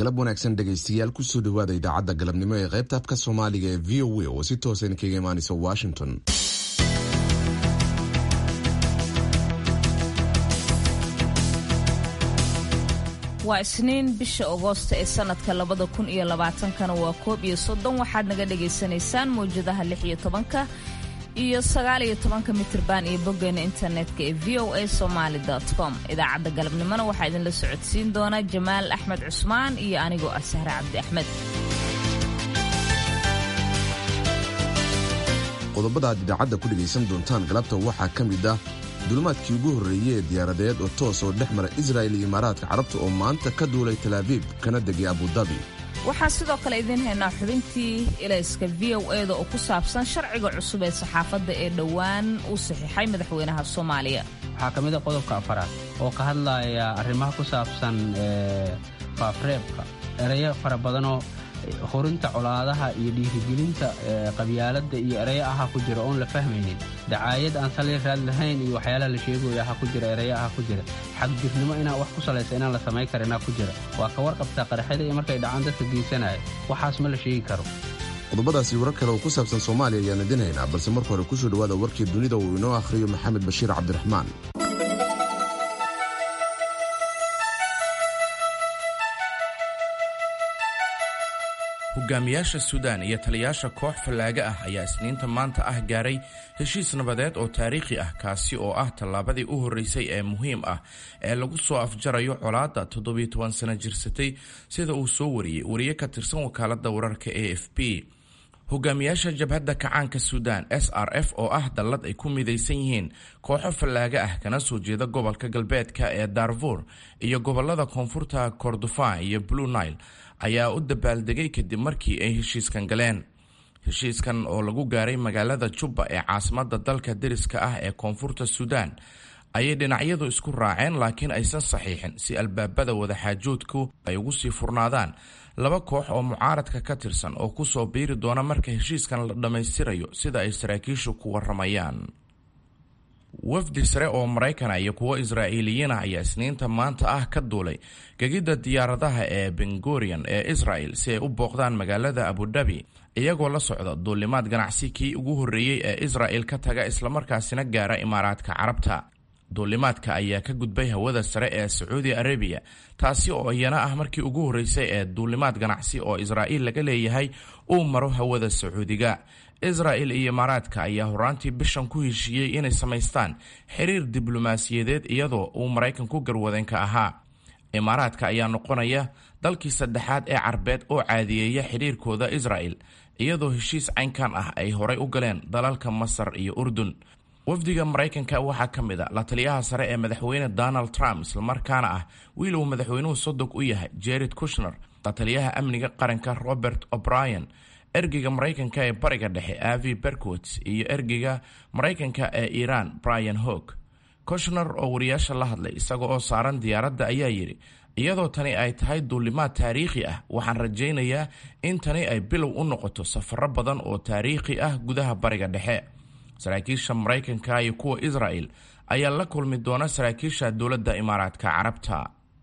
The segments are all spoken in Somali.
galab wanaagsan dhegaystayaal kusoo dhawaada idaacadda galabnimo ee qaybta afka soomaaliga ee v o a oo si toosan kaga imaanaysa washington waa isniin bisha agoosta ee sanadka labada kun iyo labaatankana waa koob iyo soddon waxaad naga dhagaysanaysaan mawjadaha lix iyo tobanka iyo sagaal iyo tobanka mitirban iyo boggeena internetka ee v o a somaali com idaacadda galabnimona waxaa idinla socodsiin doona jamaal axmed cusmaan iyo anigoo ah sahre cabdi axmed qodobada aad idaacadda ku dhegaysan doontaan galabta waxaa ka mid ah dulimaadkii ugu horreeyey ee diyaaradeed oo toos oo dhex mara israa'il iyo imaaraadka carabta oo maanta ka duulay talaabiib kana degay abudabi waxaan sidoo kale idiin haynaa xubintii ilayska v o eda oo ku saabsan sharciga cusub ee saxaafadda ee dhowaan uu saxiixay madaxweynaha soomaaliya waxaa ka mid a qodobka afaraad oo ka hadlaya arrimaha ku saabsan faafreebka erayo fara badanoo horinta colaadaha iyo dhiirigelinta qabyaaladda iyo ereyo aha ku jira oon la fahmaynin dacaayad aan sali raad lahayn iyo waxyaalaha la sheegoya aha ku jira ereyo aha ku jira xagjirnimo inaan wax ku salaysa inaan la samayn karinaa ku jira waa ka warqabtaa qaraxyada iyo markay dhacaan dadka geysanaya waxaas ma la sheegi karo qodobadaasi warar kale oo ku saabsan soomaaliya ayaan idin haynaa balse marka hore kusoo dhawaada warkii dunida uu inoo akhriyo maxamed bashiir cabdiraxmaan hogaamiyaasha suudaan iyo taliyaasha koox fallaaga ah ayaa isniinta maanta ah gaaray heshiis nabadeed oo taariikhi ah kaasi oo ah tallaabadii u horreysay ee muhiim ah ee lagu soo afjarayo colaadda toddobiyo toban sano jirsatay sida uu soo wariyey wariye ka tirsan wakaaladda wararka a f b hogaamiyaasha jabhadda kacaanka suudaan s r f oo ah dallad ay ku midaysan yihiin kooxo fallaaga ah kana soo jeeda gobolka galbeedka ee darfur iyo gobolada koonfurta kordofan iyo blue nile ayaa u dabaaldegay kadib markii ay heshiiskan galeen heshiiskan oo lagu gaaray magaalada jubba ee caasimadda dalka deriska ah ee koonfurta suudaan ayay dhinacyadu isku raaceen laakiin aysan saxiixin si albaabada wadaxaajoodku ay ugu sii furnaadaan laba koox oo mucaaradka ka tirsan oo kusoo biiri doona marka heshiiskan la dhammaystirayo sida ay saraakiishu ku waramayaan wafdi sare oo maraykana iyo kuwo israa'iiliyiin ah ayaa isniinta maanta ah ka duulay gegidda diyaaradaha ee bengorian ee israel si ay u booqdaan magaalada abudhabi iyagoo la socda duulimaad ganacsi kii ugu horreeyey ee israel ka taga islamarkaasina gaara imaaraadka carabta duulimaadka ayaa ka gudbay hawada sare ee sacuudi arabiya taasi oo iyana ah markii ugu horreysay ee duulimaad ganacsi oo israa'iil laga leeyahay uu maro hawada sacuudiga israel iyo imaaraadka ayaa horaantii bishan ku heshiiyey inay samaystaan xiriir diblomaasiyadeed iyadoo uu maraykanku garwadeenka ahaa imaaraadka ayaa noqonaya dalkii saddexaad ee carbeed oo caadiyeeya xidhiirkooda israel iyadoo heshiis caynkan ah ay horay u galeen dalalka masar iyo urdun wafdiga maraykanka waxaa ka mid a la taliyaha sare ee madaxweyne donald trump islamarkaana ah wiil uu madaxweynuhu sodog u yahay jared kushner la taliyaha amniga qaranka robert o'brien ergeyga maraykanka ee bariga dhexe avi berkowitz iyo ergeyga maraykanka ee iiraan brian hog koshner oo wariyaasha la hadlay isaga oo saaran diyaaradda ayaa yidhi iyadoo tani ay tahay duulimaad taariikhi ah waxaan rajaynayaa in tani ay bilow u noqoto safaro badan oo taariikhi ah gudaha bariga dhexe saraakiisha maraykanka iyo kuwa israel ayaa la kulmi doona saraakiisha dowladda imaaraadka carabta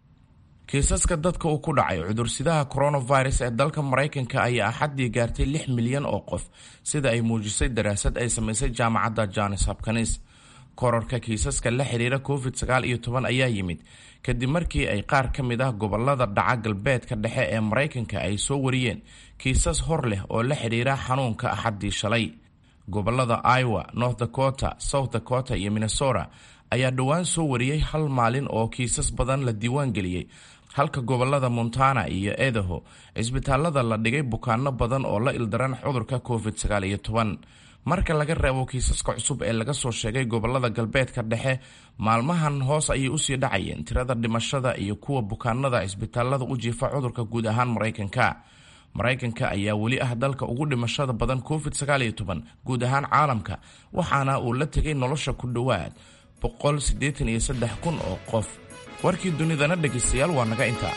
kiisaska dadka uu ku dhacay cudursidaha coronavirus ee dalka maraykanka ayaa axaddii gaartay lix milyan oo qof sida ay muujisay daraasad ay samaysay jaamacadda jones hopkins kororka kiisaska la xiriira covid sagaal iyo toban ayaa yimid kadib markii ay qaar ka mid ah gobolada dhaca galbeedka dhexe ee maraykanka ay soo wariyeen kiisas hor leh oo la xidhiira xanuunka axaddii shalay gobolada iowa north dakota south dakota iyo minnesota ayaa dhowaan soo wariyey hal maalin oo kiisas badan la diiwaan geliyey halka gobolada montana iyo edaho cisbitaalada la dhigay bukaano badan oo la ildaran cudurka covid sagaal iyo toban marka laga reebo kiisaska cusub ee laga soo sheegay gobolada galbeedka dhexe maalmahan hoos ayay usii dhacayeen tirada dhimashada iyo kuwa bukaanada cisbitaalada u jiifa cudurka guud ahaan maraykanka maraykanka ayaa weli ah dalka ugu dhimashada badan covid sagaal iyo toban guud ahaan caalamka waxaana uu la tegay nolosha ku dhowaad boqol siddeetan iyo saddex kun oo qof warkii dunidana dhegaystayaal waa naga intaa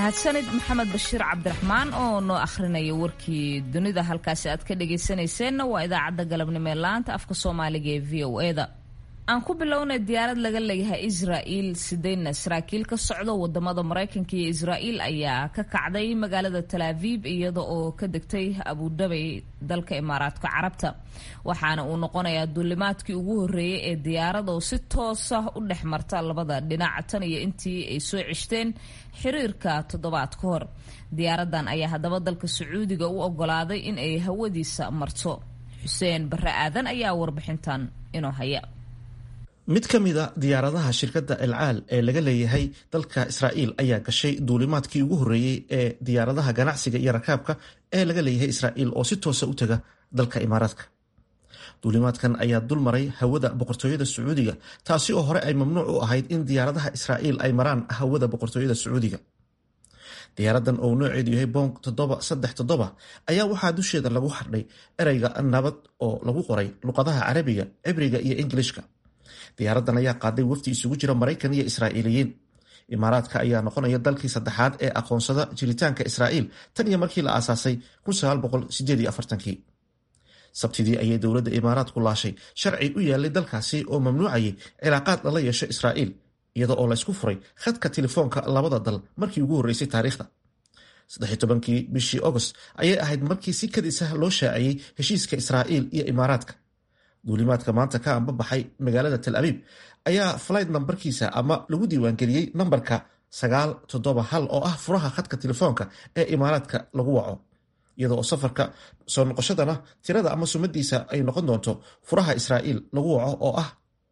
mahadsanid maxamed bashiir cabdiraxmaan oo noo akhrinaya warkii dunida halkaasi aad ka dhagaysanayseena waa idaacadda galabnimo ee laanta afka soomaaliga ee v o eda aan ku bilownay diyaarad laga leeyahay israa'iil sideyna saraakiil ka socdo wadamada maraykanka iyo israa'iil ayaa ka kacday magaalada talaaviib iyada oo ka degtay abudhabay dalka imaaraadka carabta waxaana uu noqonayaa duulimaadkii ugu horreeyay ee diyaarad oo si toosa u dhex marta labada dhinac tan iyo intii ay soo ceshteen xiriirka toddobaad ka hor diyaaradan ayaa haddaba dalka sacuudiga u ogolaaday in ay hawadiisa marto xuseen barre aadan ayaa warbixintan inoo haya mid ka mid a diyaaradaha shirkadda elcaal ee laga leeyahay dalka israa'iil ayaa gashay duulimaadkii ugu horreeyey ee diyaaradaha ganacsiga iyo rakaabka ee laga leeyahay israa'iil oo si toosa u taga dalka imaaraadka duulimaadkan ayaa dul maray hawada boqortooyada sacuudiga taasi oo hore ay mamnuuc u ahayd in diyaaradaha israa'iil ay maraan hawada boqortooyada sacuudiga diyaaradan oo nooceedu yahay bong toddoba saddex toddoba ayaa waxaa dusheeda lagu xardhay ereyga nabad oo lagu qoray luqadaha carabiga cibriga iyo ingilishka diyaaradan ayaa qaaday wafdi isugu jira maraykan iyo israa'iiliyiin imaaraadka ayaa noqonaya dalkii saddexaad ee aqoonsada jiritaanka israa'iil tan iyo markii la aasaasay kii sabtidii ayay dowladda imaaraadku laashay sharci u yaalay dalkaasi oo mamnuucayay cilaaqaad lala yeesho israa'iil iyada oo laysku furay khadka telefoonka labada dal markii ugu horreysay taariikhda kii bishii agost ayay ahayd markii si kadis ah loo shaaciyey heshiiska israa'iil iyo imaaraadka duulimaadka maanta ka ambabaxay magaalada tal abiib ayaa flight nambarkiisa ama lagu diiwaangeliyey nambarka oo ah furaha khadka telefoonka ee imaaraadka lagu waco iyada oo safarka soo noqoshadana tirada ama sumadiisa ay noqon doonto furaha israa'iil lagu waco oo ah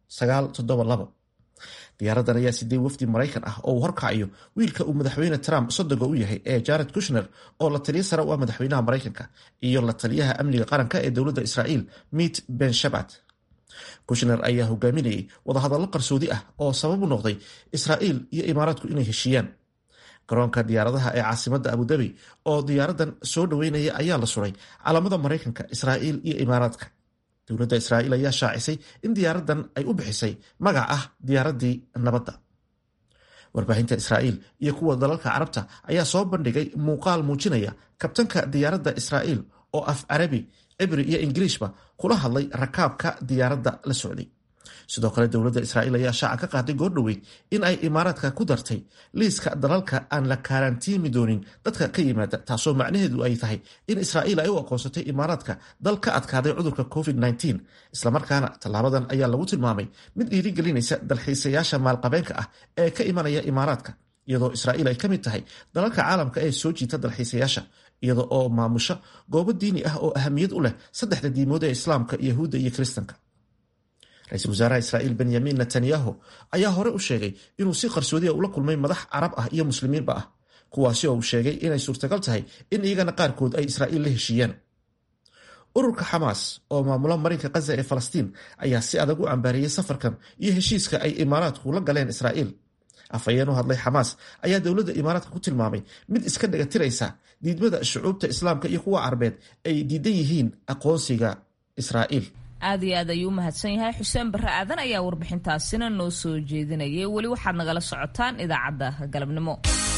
diyaaradan ayaa sidee wafdi maraykan ah oo uu horkacayo wiilka uu madaxweyne trump sodoga u yahay ee jared kushner oo la taliyo sare u ah madaxweynaha maraykanka iyo la taliyaha amniga qaranka ee dowladda israa'iil mit ben shabat kushner ayaa hogaaminayay wadahadallo qarsoodi ah oo sabab u noqday israa'iil iyo imaaraadku inay heshiiyaan garoonka diyaaradaha ee caasimadda abudabi oo diyaaradan soo dhoweynaya ayaa la suray calaamada maraykanka israa'iil iyo imaaraadka dowladda israa'iil ayaa shaacisay in diyaaradan ay u bixisay magac ah diyaaraddii nabadda warbaahinta israa'iil iyo kuwa dalalka carabta ayaa soo bandhigay muuqaal muujinaya kabtanka diyaaradda israa'iil oo af carabi cibri iyo ingiliishba kula hadlay rakaabka diyaaradda la socday sidoo kale dowladda israa'iil ayaa shaaca ka qaaday goordhoweyd in ay imaaraadka ku dartay liiska dalalka aan la kaaraantiimi doonin dadka ka yimaada taasoo macnaheedu ay tahay in israa'iil ay u aqoonsatay imaaraadka dal ka adkaaday cudurka covid-19 islamarkaana tallaabadan ayaa lagu tilmaamay mid dhiirigelinaysa dalxiisayaasha maalqabeenka ah ee ka imanaya imaaraadka iyadoo israa'iil ay ka mid tahay dalalka caalamka ee soo jiita dalxiisayaasha iyada oo maamusha goobo diini ah oo ahamiyad u leh saddexda diimood ee islaamka yahuudda iyo kiristanka ra-iisul wasaaraha israa'iil benyamin netanyahu ayaa hore u sheegay inuu si qarsoodiya ula kulmay madax carab ah iyo muslimiinba ah kuwaasi oo uu sheegay inay suurtagal tahay in iyagana qaarkood ay israa'iil la heshiiyaan ururka xamaas oo maamula marinka khaza ee falastiin ayaa si adag u cambaariyey safarkan iyo heshiiska ay imaaraadku la galeen israa'iil afhayeen u hadlay xamaas ayaa dowladda imaaraadka ku tilmaamay mid iska dhagatiraysa diidmada shucuubta islaamka iyo kuwa carbeed ay diidan yihiin aqoonsiga israa'iil aad iyo aad ayuu u mahadsan yahay xuseen barre aadan ayaa warbixintaasina noo soo jeedinayay weli waxaad nagala socotaan idaacadda galabnimo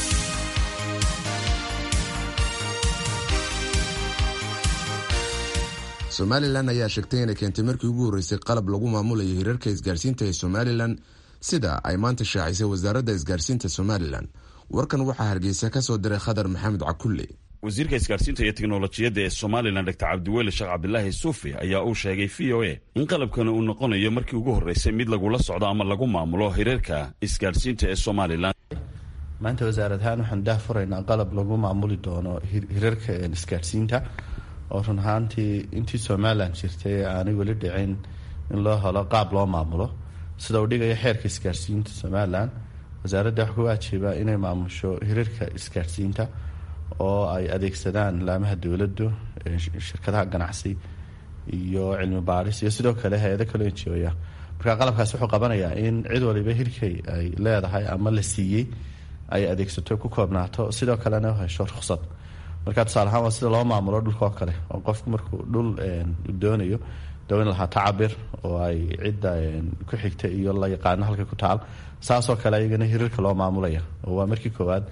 somalilan ayaa sheegtay inay keentay markii ugu horreysay qalab lagu maamulayo hirarka isgaarsiinta ee somalilan sida ay maanta shaacisay wasaaradda isgaarsiinta somalilan warkan waxaa hargeysa ka soo diray khadar maxamed cakulle wasiirka isgaarsiinta iyo teknolojiyadda ee somalilan dr cabdiweli sheekh cabdilaahi suufi ayaa uu sheegay v o a in qalabkani uu noqonayo markii ugu horreysay mid lagula socdo ama lagu maamulo hirarka isgaarsiinta ee somalilan maanta wasaarad ahaan waxaan daah furaynaa qalab lagu maamuli doono hirarka isgaarsiinta oo run ahaantii intii somalilan jirtay aanay weli dhicin in loo helo qaab loo maamulo sida uu dhigayo xeerka isgaarsiinta somalilan wasaaradda wax ku waajiba inay maamusho hirarka isgaarsiinta oo ay adeegsadaan laamaha dowladdu shirkadaha ganacsi iyo cilmi baaris iyo sidoo kale hay-ado kaloo enjooya marka qalabkaas wuxuu qabanayaa in cid waliba hirkay ay leedahay ama la siiyey ay adeegsato ku koobnaato sidoo kalena hesho ruqsad marka tusaale ahaan waa sida loo maamulo dhulkaoo kale oo qofku markuu dhul doonayo dawin lahaa tacabir oo ay cidda ku xigta iyo la yaqaano halka ku taal saasoo kale ayagana hirarka loo maamulaya oo waa markii koowaad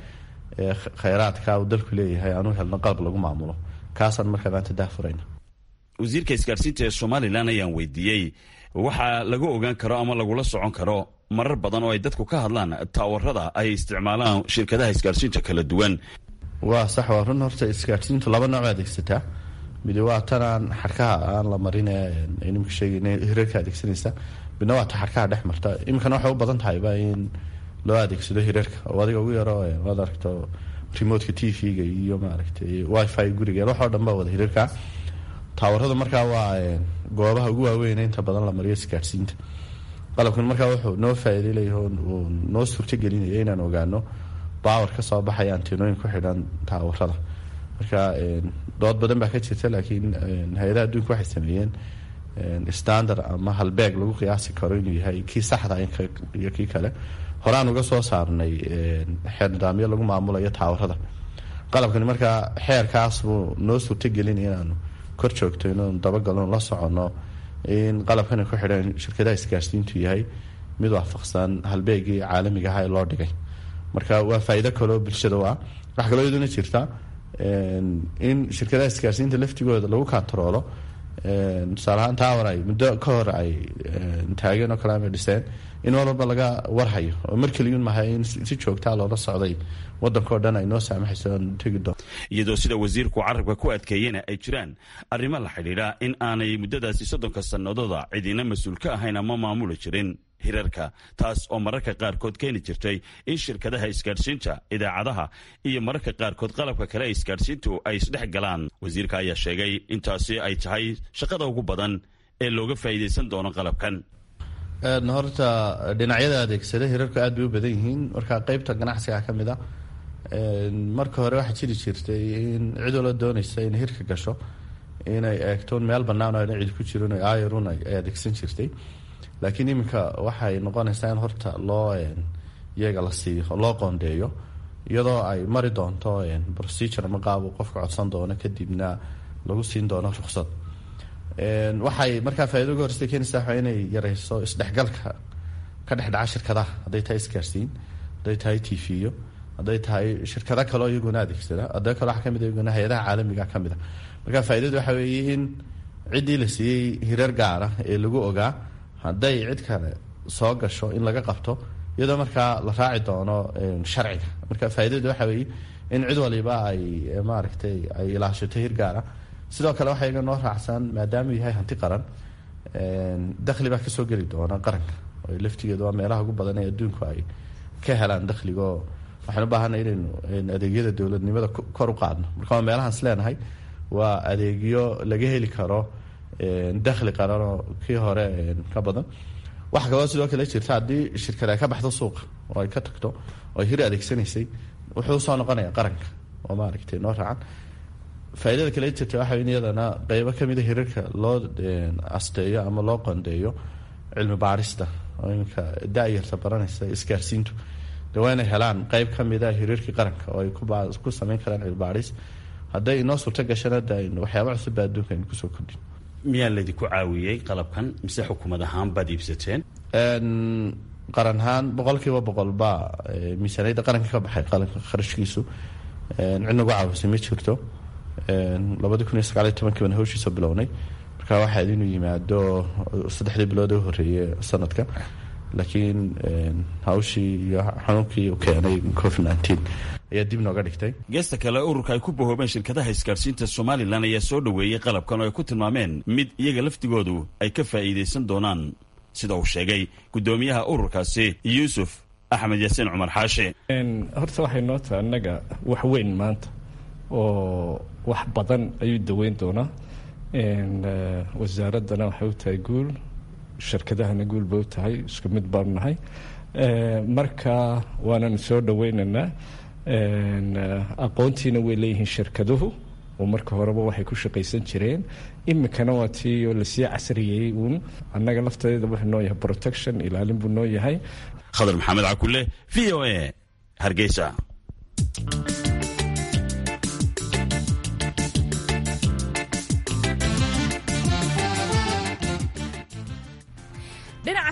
khayraadka uu dalku leeyahay aanu helno qalab lagu maamulo kaasaan markaa maanta daahfurayna wasiirka isgaarsiinta ee somalilan ayaan weydiiyey waxaa lagu ogaan karo ama lagula socon karo marar badan oo ay dadku ka hadlaan taawarada ay isticmaalaan shirkadaha isgaarsiinta kala duwan waa sax waa run horta isgaarsiintu laba nooc adeegsataa midi waa tanaan xadhkaha aan la marin nimka sheegayna hirarka adeegsanaysa midna waa ta xadhkaha dhex marta iminkana waxay u badan tahayba in loo adeegsado hirarka oo adiga ugu yaro waad aragto remotka t v-ga iyo maaragtay wifi guriga waxoo dhan baa wada hirarka taawarada markaa waa goobaha ugu waaweyn inta badan la mariyo isgaadhsiinta qalabkan markaa wuxuu noo faa'iiday leeyahay uu noo suurtagelinaya inaan ogaano bawar ka soo baxaya antinooyin ku xidhan taawarada marka dood badan baa ka jirta laakiin hay-adaha adduunka waxay sameeyeen standard ama halbeeg lagu qiyaasi karo inuu yahay kii saxda iyo kii kale horaan uga soo saarnay xeer nidaamyo lagu maamulayo taawarada qalabkani markaa xeerkaas buu noo suurtagelin inaanu kor joogto inaanu dabagalno la soconno in qalabkani ku xidhan shirkadaha isgaarsiintu yahay mid waafaqsan halbeegii caalamiga aha ee loo dhigay marka waa faa'iido kaloo bulshada u ah waxaa kaloo iyaduna jirta in shirkadaha isgaarsiinta laftigooda lagu kantaroolo tusaale ahaan tower ay muddo ka hor ay taageen oo kale ama dhiseen in mar walba laga warhayo oo mar keliyun maha in si joogtaa loola socday wadankao dhan ay noo saamaxayso tegi doon iyadoo sida wasiirku carabka ku adkeeyena ay jiraan arrimo la xidhiidha in aanay muddadaasi soddonka sannadooda cidina mas-uul ka ahayn ama maamuli jirin hirarka taas oo mararka qaarkood keeni jirtay in shirkadaha isgaadhsiinta idaacadaha iyo mararka qaarkood qalabka kale isgaadhsiintu ay isdhex galaan wasiirka ayaa sheegay intaasi ay tahay shaqada ugu badan ee looga faa'iidaysan doono qalabkan horta dhinacyada adeegsada hirarku aad bay u badan yihiin marka qeybta ganacsiga ka mid a marka hore waxaa jiri jirtay in cid wala doonaysa inay hirka gasho inay eegtoon meel bannaan oo ayna cid ku jirin ayarun ay adeegsan jirtay laakiin iminka waxay noqonaysaa in horta loo iyaga la siiyo loo qoondeeyo iyadoo ay mari doonto procedure ama qaab uu qofka codsan doono kadibna lagu siin doono ruqsad waxay markaa faa'ido uga horsta keenaysaa waa inay yareyso isdhexgalka ka dhex dhaca shirkadaha hadday tahay isgaarsiin hadday tahay t v-yo hadday tahay shirkado kaleo iyaguna adeegsada hadda kale waxaa kamid iyaguna hay-adaha caalamiga ka mid a marka faa'iidadu waxa weeye in ciddii la siiyey hirar gaara ee lagu ogaa hadday cid kale soo gasho in laga qabto iyadoo markaa la raaci doono sharciga marka faa'iidadu waxa weeye in cid waliba ay maaragtay ay ilaashato hir gaara sidoo kale waxaa iga noo raacsan maadaama yahay hanti qaran dakhli baa kasoo geli doona qaranka oo laftigeeda waa meelaha ugu badan ee adduunku ay ka helaan dakhligo waxaan u baahanay inaynu adeegyada dowladnimada kor u qaadno marka waa meelahaan is leenahay waa adeegyo laga heli karo dakhli qaranoo kii hore ka badan waxaa kaloo sidoo kale jirta haddii shirkad ay ka baxdo suuqa oo ay ka tagto oo ay hir adeegsanaysay wuxuu usoo noqonaya qaranka oo maaragtay noo raacan faa'iidada kale jirta waxa in iyadana qeybo kamida hirarka loo asteeyo ama loo qondeeyo cilmi baarista oo iminka da-yarta baranaysa isgaarsiintu de waa inay helaan qeyb kamida hirarkii qaranka oo ay ku sameyn karaan cilmi baaris hadday inoo suurto gashana de aynu waxyaaba cusubba adduunka aynu kusoo kordhin miyaa laydinku caawiyey qalabkan mise xukuumad ahaan baad iibsateen qaran ahaan boqol kiiba boqol baa miisaaniyadda qaranka ka baxay qalanka kharashkiisu cid nagu caawisay ma jirto labadi kun iyo sagaaliyo tobankii baan hawshiisa bilownay marka waxaad inuu yimaado saddexdii bilood u horeeyey sanadka laakiin hawshii iyo xanuunkii uu keenay covid nineteen ayaa dib nooga dhigtay geesta kale ururka ay ku bahoobeen shirkadaha isgaarsiinta somalilan ayaa soo dhoweeyey qalabkan oo ay ku tilmaameen mid iyaga laftigoodu ay ka faa'iidaysan doonaan sida uu sheegay guddoomiyaha ururkaasi yuusuf axmed yaasiin cumar xaashi horta waxay noo tahay annaga wax weyn maanta oo wax badan ayuu daweyn doonaa wasaaraddana waxay u tahay guul shirkadahana guul bay u tahay isku mid baanu nahay marka waananu soo dhoweynaynaa aqoontiina way leeyihiin shirkaduhu oo marka horeba waxay ku shaqaysan jireen iminkana waa tii oo lasii casriyey uun annaga lafteeda wuxuu noo yahay protection ilaalin buu noo yahay khadar maxamed cakule v o a hargeysa dhinaca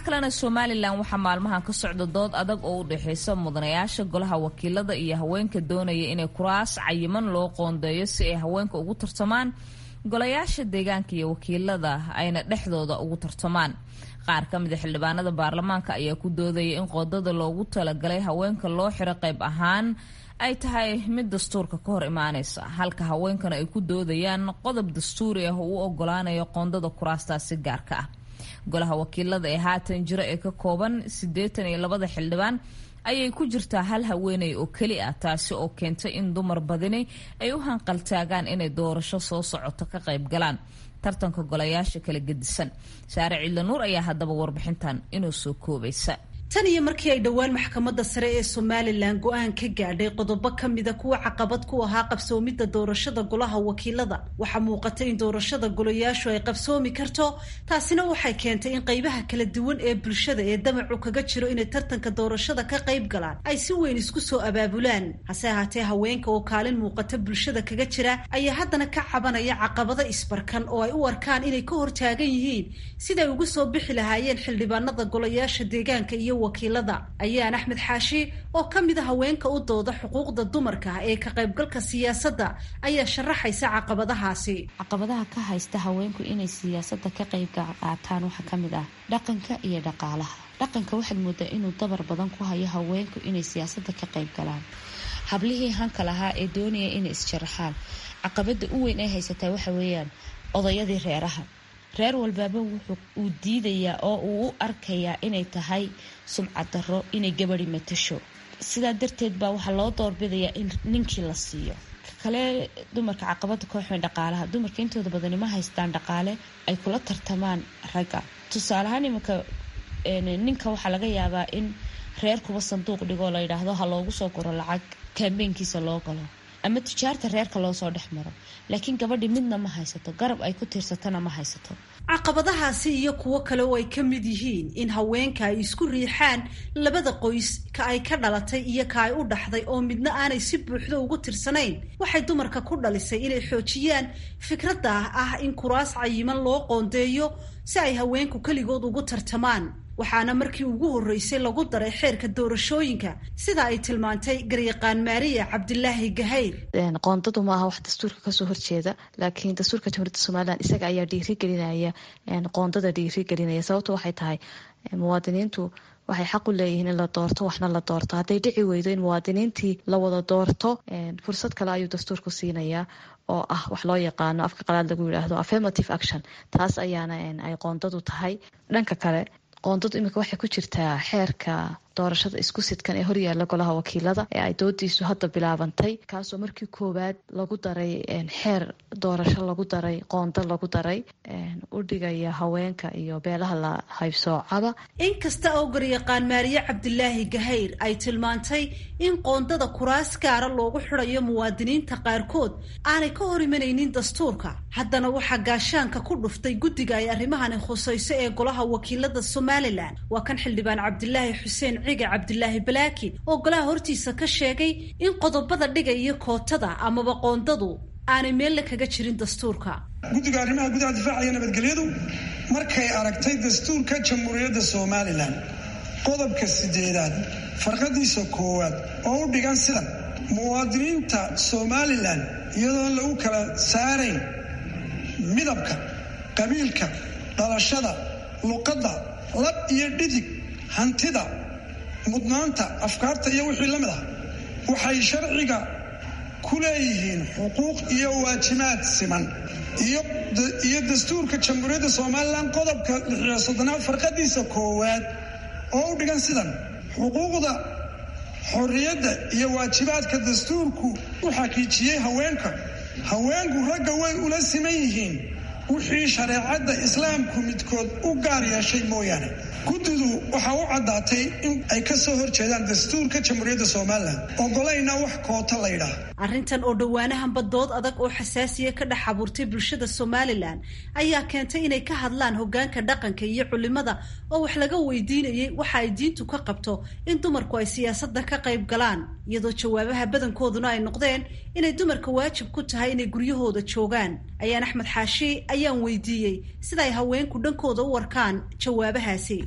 kalena somalilan waxaa maalmahan ka socda dood adag oo u dhexeysa mudanayaasha golaha wakiilada iyo haweenka doonaya inay kuraas cayiman loo qoondeeyo si ay haweenka ugu tartamaan golayaasha deegaanka iyo wakiilada ayna dhexdooda ugu tartamaan qaar ka mida xildhibaanada baarlamaanka ayaa ku doodaya in qoodada loogu talagalay haweenka loo xiro qayb ahaan ay tahay mid dastuurka ka hor imaaneysa halka haweenkana ay ku doodayaan qodob dastuuri ah oo u ogolaanayo qoondada kuraastaasi gaarka ah golaha wakiilada ee haatan jira ee ka kooban siddeetan iyo labada xildhibaan ayay ku jirtaa hal haweeney oo keli ah taasi oo keentay in dumar badini ay u hanqaltaagaan inay doorasho soo socoto ka qayb galaan tartanka golayaasha kala gedisan saare ciidlanuur ayaa haddaba warbixintan inuu soo koobaysa tan iyo markii ay dhowaan maxkamadda sare ee somalilan go-aan ka gaadhay qodobo ka mida kuwa caqabad ku ahaa qabsoomidda doorashada golaha wakiilada waxaa muuqatay in doorashada golayaashu ay qabsoomi karto taasina waxay keentay in qaybaha kala duwan ee bulshada ee damacu kaga jiro inay tartanka doorashada ka qayb galaan ay si weyn isku soo abaabulaan hase ahaatee haweenka oo kaalin muuqata bulshada kaga jira ayaa haddana ka cabanaya caqabado isbarkan oo ay u arkaan inay ka hortaagan yihiin siday ugu soo bixi lahaayeen xildhibaanada golayaasha deegaanka iyo wakiilada ayaan axmed xaashi oo ka mid a haweenka u dooda xuquuqda dumarka ee ka qaybgalka siyaasadda ayaa sharaxaysa caqabadahaasi caqabadaha ka haysta haweenku inay siyaasadda ka qayb qaataan waxaa ka mid ah dhaqanka iyo dhaqaalaha dhaqanka waxaad moodaa inuu dabar badan ku hayo haweenku inay siyaasadda ka qayb galaan hablihii hanka lahaa ee doonaya inay isjaraxaan caqabada u weyn ay haysataa waxa weeyaan odayadii reeraha reer walbaaba wuxuu uu diidayaa oo uu u arkayaa inay tahay sumcad darro inay gabadi matasho sidaa darteed baa waxaa loo doorbidayaa in ninkii la siiyo kale dumarka caqabada kooxweyn dhaqaalaha dumarka intooda badani ma haystaan dhaqaale ay kula tartamaan ragga tusaaleahaan imanka ninka waxaa laga yaabaa in reerkuba sanduuq dhigoo la yidhaahdo ha loogu soo guro lacag kaambeynkiisa loo galo ama tijaarta reerka loo soo dhex maro laakiin gabadhi midna ma haysato garab ay ku tiirsatana ma haysato caqabadahaasi iyo kuwo kale oo ay ka mid yihiin in haweenka ay isku riixaan labada qoys ka ay ka dhalatay iyo ka ay u dhaxday oo midna aanay si buuxdo ugu tirsanayn waxay dumarka ku dhalisay inay xoojiyaan fikradda ah in kuraas cayiman loo qoondeeyo si ay haweenku keligood ugu tartamaan waxaana markii ugu horreysay lagu daray xeerka doorashooyinka sida ay tilmaantay garyaqaan maariya cabdilaahi gahayr qoondadu ma aha wax dastuurka kasoo horjeeda laakiin dastuurka jamhuuriyadda somalilan isaga ayaa dhiirigelinaya qoondada dhiirigelinaya sababto waxay tahay muwaadiniintu waxay xaq u leeyihiin in la doorto waxna la doorto hadday dhici weydo in muwaadiniintii la wada doorto fursad kale ayuu dastuurku siinayaa oo ah wax loo yaqaano afka qalaad lagu yidhaahdo affirmative action taas ayaana ay qoondadu tahay dhanka kale qoondadu iminka waxay ku jirtaa xeerka doorashada isku sidkan ee horyaala golaha wakiilada ee ay doodiisu hadda bilaabantay kaasoo markii koowaad lagu daray xeer doorasho lagu daray qoondo lagu daray u dhigaya haweenka iyo beelaha la haybsoocaba inkasta oo garyaqaan maariye cabdilaahi gahayr ay tilmaantay in qoondada kuraas gaara loogu xidhayo muwaadiniinta qaarkood aanay ka hor imanaynin dastuurka haddana waxaa gaashaanka ku dhuftay guddiga ay arrimahani khusayso ee golaha wakiilada somalilan waa kan xildhibaan cabdilaahi xuseen ciga cabdilaahi balaakin oo golaha hortiisa ka sheegay in qodobada dhigaya kootada amaba qoondadu aanay meelle kaga jirin dastuurka guddiga arrimaha gudaha difaacaya nabadgelyadu markay aragtay dastuurka jamhuuriyadda somalilan qodobka sideedaad farqadiisa koowaad oo u dhigan sidan muwaadiniinta somalilan iyadoon lagu kala saarayn midabka qabiilka dhalashada luqadda lab iyo dhidig hantida mudnaanta afkaarta iyo wixii la mid ah waxay sharciga ku leeyihiin xuquuq iyo waajibaad siman iyo dastuurka jamhuuriyadda somalilan qodobka lixiyo soddonaad farqadiisa koowaad oo u dhigan sidan xuquuqda xorriyadda iyo waajibaadka dastuurku u xaqiijiyey haweenka haweenku ragga way ula siman yihiin wixii shareecadda islaamku midkood u gaar yeeshay mooyaane guddidu waxaa u caddaatay in ay ka soo horjeedaan dastuurka jamhuuriyadda somalilan ogolayna wax koota laydhaah arrintan oo dhowaanahanba dood adag oo xasaasiya ka dhex abuurtay bulshada somalilan ayaa keentay inay ka hadlaan hoggaanka dhaqanka iyo culimada oo wax laga weydiinayay waxa ay diintu ka qabto in dumarku ay siyaasadda ka qayb galaan iyadoo jawaabaha badankooduna ay noqdeen inay dumarka waajib ku tahay inay guryahooda joogaan ayaan axmed xaashi ayaan weydiiyey sida ay haweenku dhankooda u arkaan jawaabahaasi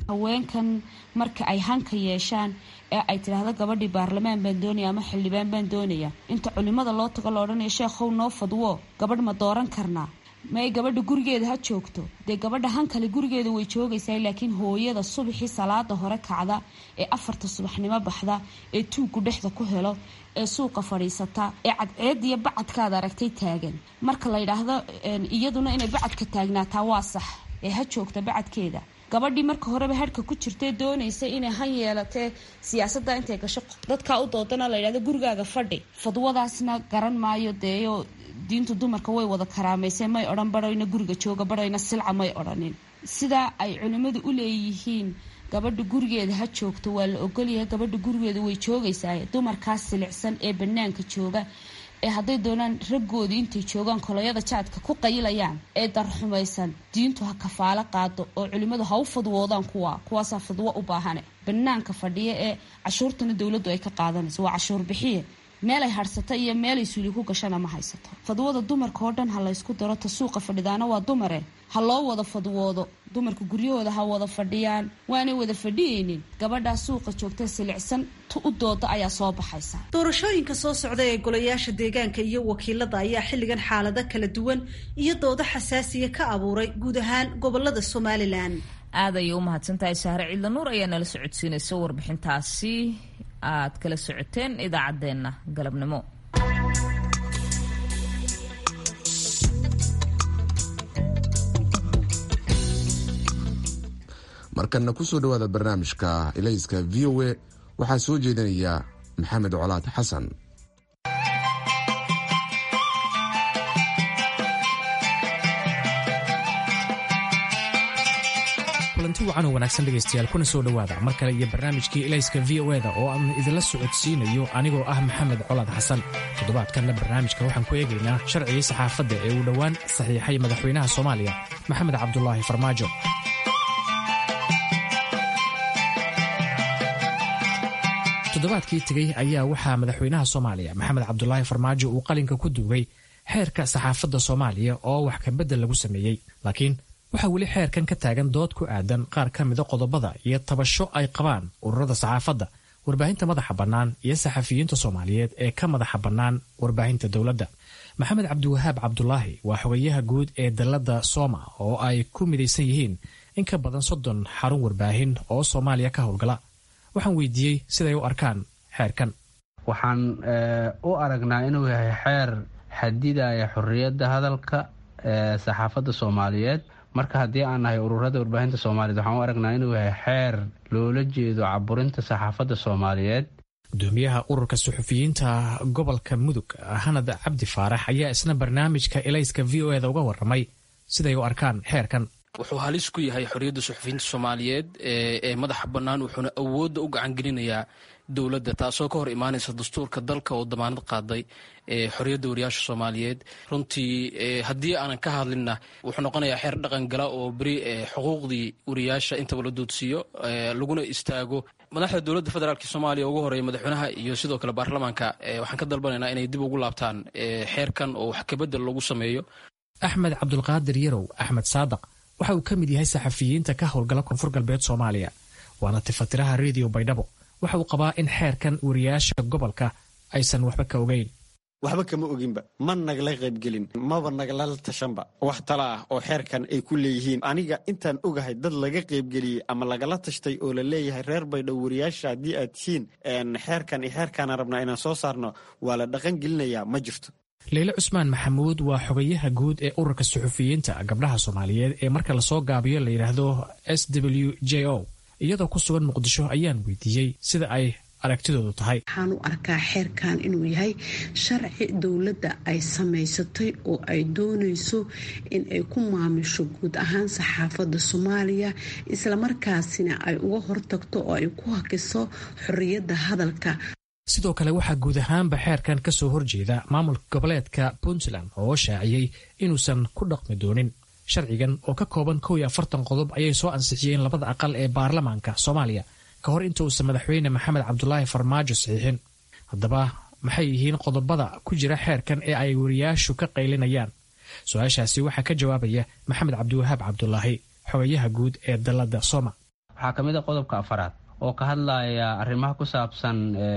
haweenkan marka ay hanka yeeshaan ee ay tidhaahdo gabadhii baarlamaan baan doonaya ama xildhibaan baan doonaya inta culimada loo tago la odhanaya sheekhow noo fadwo gabadh ma dooran karnaa may gabadha gurigeeda ha joogto dee gabadha hankale gurigeeda way joogaysaa laakiin hooyada subaxii salaada hore kacda ee afarta subaxnimo baxda ee tuuggu dhexda ku helo ee suuqa fadhiisata ee cadceediyo bacadkaad aragtay taagan marka la yidhaahdo iyaduna inay bacadka taagnaataa waa sax ee ha joogta bacadkeeda gabadhii marka horeba hadhka ku jirtee doonaysa inay han yeelatee siyaasadda intay gasho dadkaa u doodana la yidhahdo gurigaaga fadhi fadwadaasna garan maayo deeyo diintu dumarka way wada karaamayse may odhan barhayna guriga jooga barhayna silca may odhanin sidaa ay culimmadu u leeyihiin gabadha gurigeeda ha joogto waa la ogolyahay gabadha gurigeeda way joogaysaa dumarkaas silicsan ee banaanka jooga ee hadday doonaan raggoodii intay joogaan koloyada jaadka ku qayilayaan ee darxumaysan diintu ha kafaalo qaado oo culimmadu ha u fadwoodaan kuwa kuwaasaa fadwo u baahane banaanka fadhiya ee cashuurtana dowladdu ay ka qaadanayso waa cashuur bixiye meelay hadhsata iyo meelay suuli ku gashana ma haysato fadwada dumarka oo dhan ha laysku daro ta suuqa fadhidaana waa dumare ha loo wada fadwoodo dumarka guryahooda ha wada fadhiyaan waanay wada fadhiyeynin gabadhaa suuqa joogta silicsan tu u dooda ayaa soo baxaysa doorashooyinka soo socda ee golayaasha deegaanka iyo wakiilada ayaa xilligan xaalado kala duwan iyo doodo xasaasiya ka abuuray guud ahaan gobolada somalilan aad ayay u mahadsantahay sahre ciidla nuur ayaa nala socodsiinaysa warbixintaasi aad kala socoteen idaacaddeenna galabnimo markanna kusoo dhowaada barnaamijka ilayska v o a waxaa soo jeedinaya maxamed colaad xasan kulanti wacan oo wanaagsan dhegaystayaal kuna soo dhowaada mar kale iyo barnaamijkii ilayska v o eda oo aan idinla socodsiinayo anigoo ah maxamed colaad xasan toddobaadkanna barnaamijka waxaan ku eegaynaa sharcigii saxaafadda ee uu dhowaan saxiixay madaxweynaha soomaaliya maxamed cabdulaahi farmaajo toddobaadkii tegey ayaa waxaa madaxweynaha soomaaliya maxamed cabdulaahi farmaajo uu qalinka ku duugay xeerka saxaafadda soomaaliya oo wax kabedel lagu sameeyey laakiin waxaa weli xeerkan ka taagan dood ku aadan qaar ka mida qodobada iyo tabasho ay qabaan ururada saxaafadda warbaahinta madaxa bannaan iyo saxafiyiinta soomaaliyeed ee ka madaxa bannaan warbaahinta dowladda maxamed cabdiwahaab cabdulaahi waa xogayaha guud ee dalladda sooma oo ay ku midaysan yihiin in ka badan soddon xarun warbaahin oo soomaaliya ka howlgala waxaan weydiiyey siday u arkaan xeerkan waxaan u aragnaa inuu yahay xeer xadidaya xorriyadda hadalka ee saxaafadda soomaaliyeed marka haddii aan nahay ururada warbaahinta soomaaliyeed waxaan u aragnaa inuu yahay xeer loola jeedo caburinta saxaafadda soomaaliyeed gudoomiyaha ururka suxufiyiinta gobolka mudug hanad cabdi faarax ayaa isna barnaamijka elayska v o eda uga waramay siday u arkaan xeerkan wuxuu halis ku yahay xorriyadda suxufiyiinta soomaaliyeed ee madaxa bannaan wuxuuna awoodda u gacan gelinayaa dowladda taasoo ka hor imaanaysa dastuurka dalka oo damaanad qaaday xorriyadda wariyaasha soomaaliyeed runtii haddii aanan ka hadlinna wuxuu noqonayaa xeer dhaqan gala oo beri xuquuqdii wariyaasha intaba la doodsiiyo laguna istaago madaxda dowladda federaalk soomaaliya ugu horeeya madaxweynaha iyo sidoo kale baarlamaanka waxaan ka dalbanaynaa inay dib ugu laabtaan xeerkan oo wax kabedel lagu sameeyo axmed cabdulqaadir yarow axmed saadaq waxa uu ka mid yahay saxafiyiinta ka howlgala koonfur galbeed soomaaliya waana tifatiraha rediyo baydhabo waxa uu qabaa in xeerkan wariyaasha gobolka aysan waxba ka ogeyn waxba kama oginba ma nagala qaybgelin maba nagalala tashanba wax tala ah oo xeerkan ay ku leeyihiin aniga intaan ogahay dad laga qaybgeliyey ama lagala tashtay oo la leeyahay reer baydhow wariyaasha haddii aad tihiin xeerkan iyo xeerkaana rabnaa inaan soo saarno waa la dhaqan gelinayaa ma jirto leyle cusmaan maxamuud waa xogayaha guud ee ururka suxufiyiinta gabdhaha soomaaliyeed ee marka lasoo gaabiyo la yidhaahdo s w j o iyadoo ku sugan muqdisho ayaan weydiiyey sida ay aragtidoodu tahay waxaan u arkaa xeerkan inuu yahay sharci dowladda ay samaysatay oo ay doonayso in ay ku maamusho guud ahaan saxaafadda soomaaliya islamarkaasina ay uga hortagto oo ay ku hakiso xorriyadda hadalka sidoo kale waxaa guud ahaanba xeerkan ka soo horjeeda maamulka goboleedka puntland oo shaaciyey inuusan ku dhaqmi doonin sharcigan oo ka kooban kow iyo afartan qodob ayay soo ansixiyeen labada aqal ee baarlamaanka soomaaliya ka hor inta uusan madaxweyne maxamed cabdulaahi farmaajo saxiixin haddaba maxay yihiin qodobada ku jira xeerkan ee ay wariyaashu ka qaylinayaan su-aashaasi waxaa ka jawaabaya maxamed cabdiwahaab cabdulaahi xogayaha guud ee dalladda soma waxaa ka mid a qodobka afaraad oo ka hadlaya arrimaha ku saabsan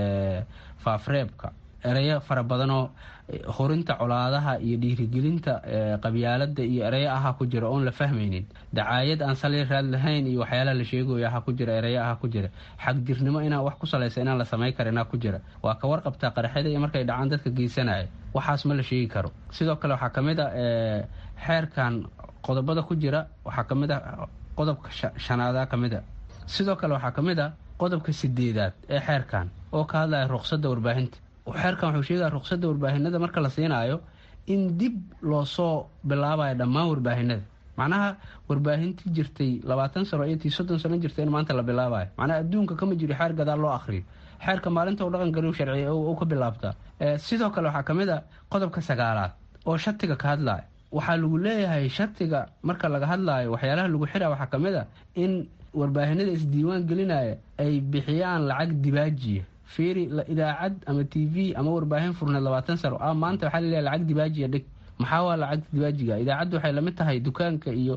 faafreebka ereyo fara badanoo horinta colaadaha iyo dhiirigelinta qabyaalada iyo ereyo aha ku jira oon la fahmaynin dacaayad aan sali raad lahayn iyo waxyaalaha la sheegayo aha ku jira ereyo aha ku jira xagjirnimo inaan wax ku salaysa inaan la samayn karinaa ku jira waa ka warqabtaa qaraxyada iyo markay dhacaan dadka geysanaya waxaas ma la sheegi karo sidoo kale waxaa kamid a xeerkan qodobada ku jira waxaa kamid a qodobka shanaada kamid a sidoo kale waxaa kamid a qodobka sideedaad ee xeerkan oo ka hadlaya ruqsadda warbaahinta xeerkan wuxuu sheegaya ruqsadda warbaahinada marka la siinaayo in dib loosoo bilaabayo dhammaan warbaahinada macnaha warbaahintii jirtay labaatan sano iyo tii soddon sano jirtay in maanta la bilaabayo macnaha adduunka kama jiro xeer gadaal loo akhriyo xeerka maalinta u dhaqan galiu sharciya u ka bilaabtaa sidoo kale waxaa kamid a qodobka sagaalaad oo shatiga ka hadlaya waxaa lagu leeyahay shatiga marka laga hadlaayo waxyaalaha lagu xira waxaa kamid a in warbaahinada isdiiwaan gelinaya ay bixiyaan lacag dibaajiya fiiri idaacad ama t v ama warbaahin furneed labaatan sano a maanta waxaa laleeyahay lacag dibaajiya dhig maxaa waa lacag dibaajiga idaacaddu waxay lamid tahay dukaanka iyo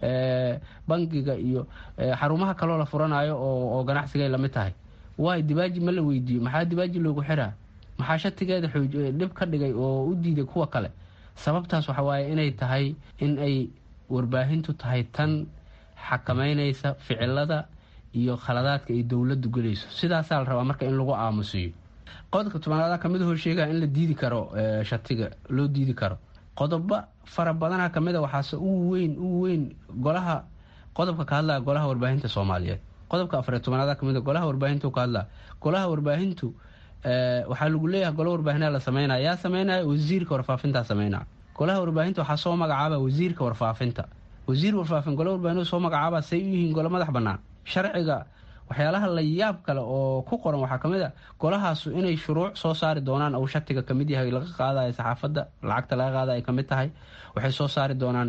bangiga iyo xarumaha kaloo la furanayo oo ganacsigay lamid tahay waay dibaaji ma la weydiiyo maxaa dibaaji loogu xiraa maxaa shatigeeda dhib ka dhigay oo u diiday kuwa kale sababtaas waxa waaye inay tahay in ay warbaahintu tahay tan xakameynaysa ficilada iyo khaladaadka ay dowladdu gelayso sidaasaa la rabaa marka in lagu aamusiyo qodobka tobanaada kamid hoo sheegaya in la diidi karo shatiga loo diidi karo qodobo fara badana kamid a waxaase ugu weyn ugu weyn golaha qodobka ka hadlaya golaha warbaahinta soomaaliyeed qodobka afariy tobanaada kamid a golaha warbaahintu ka hadlaya golaha warbaahintu waxaa lagu leeyahay gola warbaahinaa la sameynaya yaa sameynaya wasiirka warfaafintaa sameynaya golaha warbaahinta waxaa soo magacaaba wasiirka warfaafinta wasiir warfaafin gola warbaahintu soo magacaaba say u yihiin golo madax bannaan sharciga waxyaalaha la yaab kale oo ku qoran waxaa kamid a golahaasu inay shuruuc soo saari doonaan uu shatiga kamid yahay laga qaadayo saxaafadda lacagta laga qaada ay kamid tahay waxay soo saari doonaan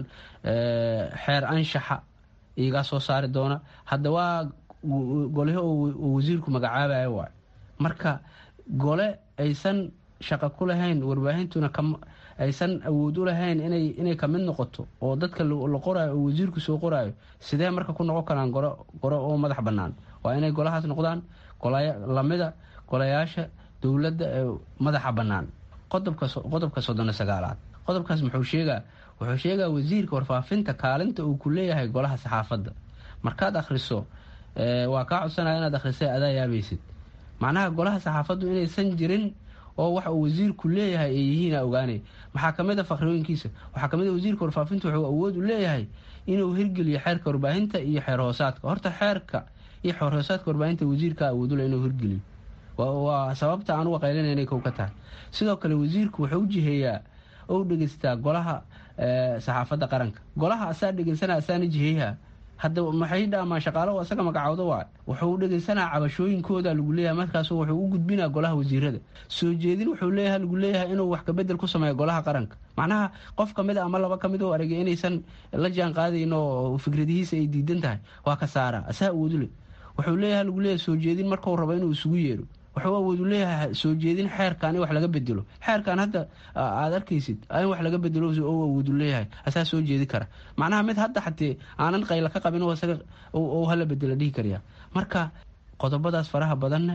xeer anshaxa iyagaa soo saari doona hadda waa golihi uu wasiirku magacaabayo waay marka gole aysan shaqo ku lahayn warbaahintuna aysan awood u lahayn inay kamid noqoto oo dadka la qoraayo oo wasiirku soo qoraayo sidee marka ku noqon karaan goro oo madax bannaan waa inay golahaas noqdaan lamida golayaasha dowladda ee madaxa bannaan qodobka soddona sagaalaad qodobkaas muxuu sheegaa wuxuu sheegaa wasiirka warfaafinta kaalinta uu ku leeyahay golaha saxaafadda markaad akhriso waa kaa codsanaya inaad akhrisay adaa yaabaysid macnaha golaha saxaafaddu inaysan jirin oo waxa uu wasiirku leeyahay ay yihiina ogaanay maxaa kamid a fakhrooyinkiisa waxaa kamid a wasiirka warfaafinta wuxuu awood u leeyahay inuu hirgeliyo xeerka warbaahinta iyo xeer hoosaadka horta xeerka iyo xeer hoosaadka warbaahinta wasiirka awoodule inuu hirgeliyo waa sababta aan uga qaylinayna kow ka tahay sidoo kale wasiirku wuxuu u jiheeyaa ou dhegeystaa golaha saxaafadda qaranka golaha asaa dhegeysana asaana jiheeyaha hadda maxay dhaamaan shaqaalaho asaga magacooda waa wuxuu dhegeysanaa cabashooyinkooda lagu leeyahay markaas wuxuu u gudbinaa golaha wasiirada soo jeedin wuxuu leeyahay lagu leeyahay inuu wax kabedel ku sameeyo golaha qaranka macnaha qof kamid a ama laba kamid oo aragay inaysan la jaan qaadayn oo fikradihiisa ay diidan tahay waa ka saara asaa awoodule wuxuu leeyahay lagu leeyahay soo jeedin markuu rabo inuu isugu yeedho wuxuu awoodu leeyahay soo jeedin xeerkan in wax laga bedelo xeerkan hadda aad arkaysid in wax laga bedelo oo awoodu leeyahay asaa soo jeedi kara macnaha mid hadda xatee aanan qayla ka qabin isaga hala bedela dhihi karya marka qodobadaas faraha badanne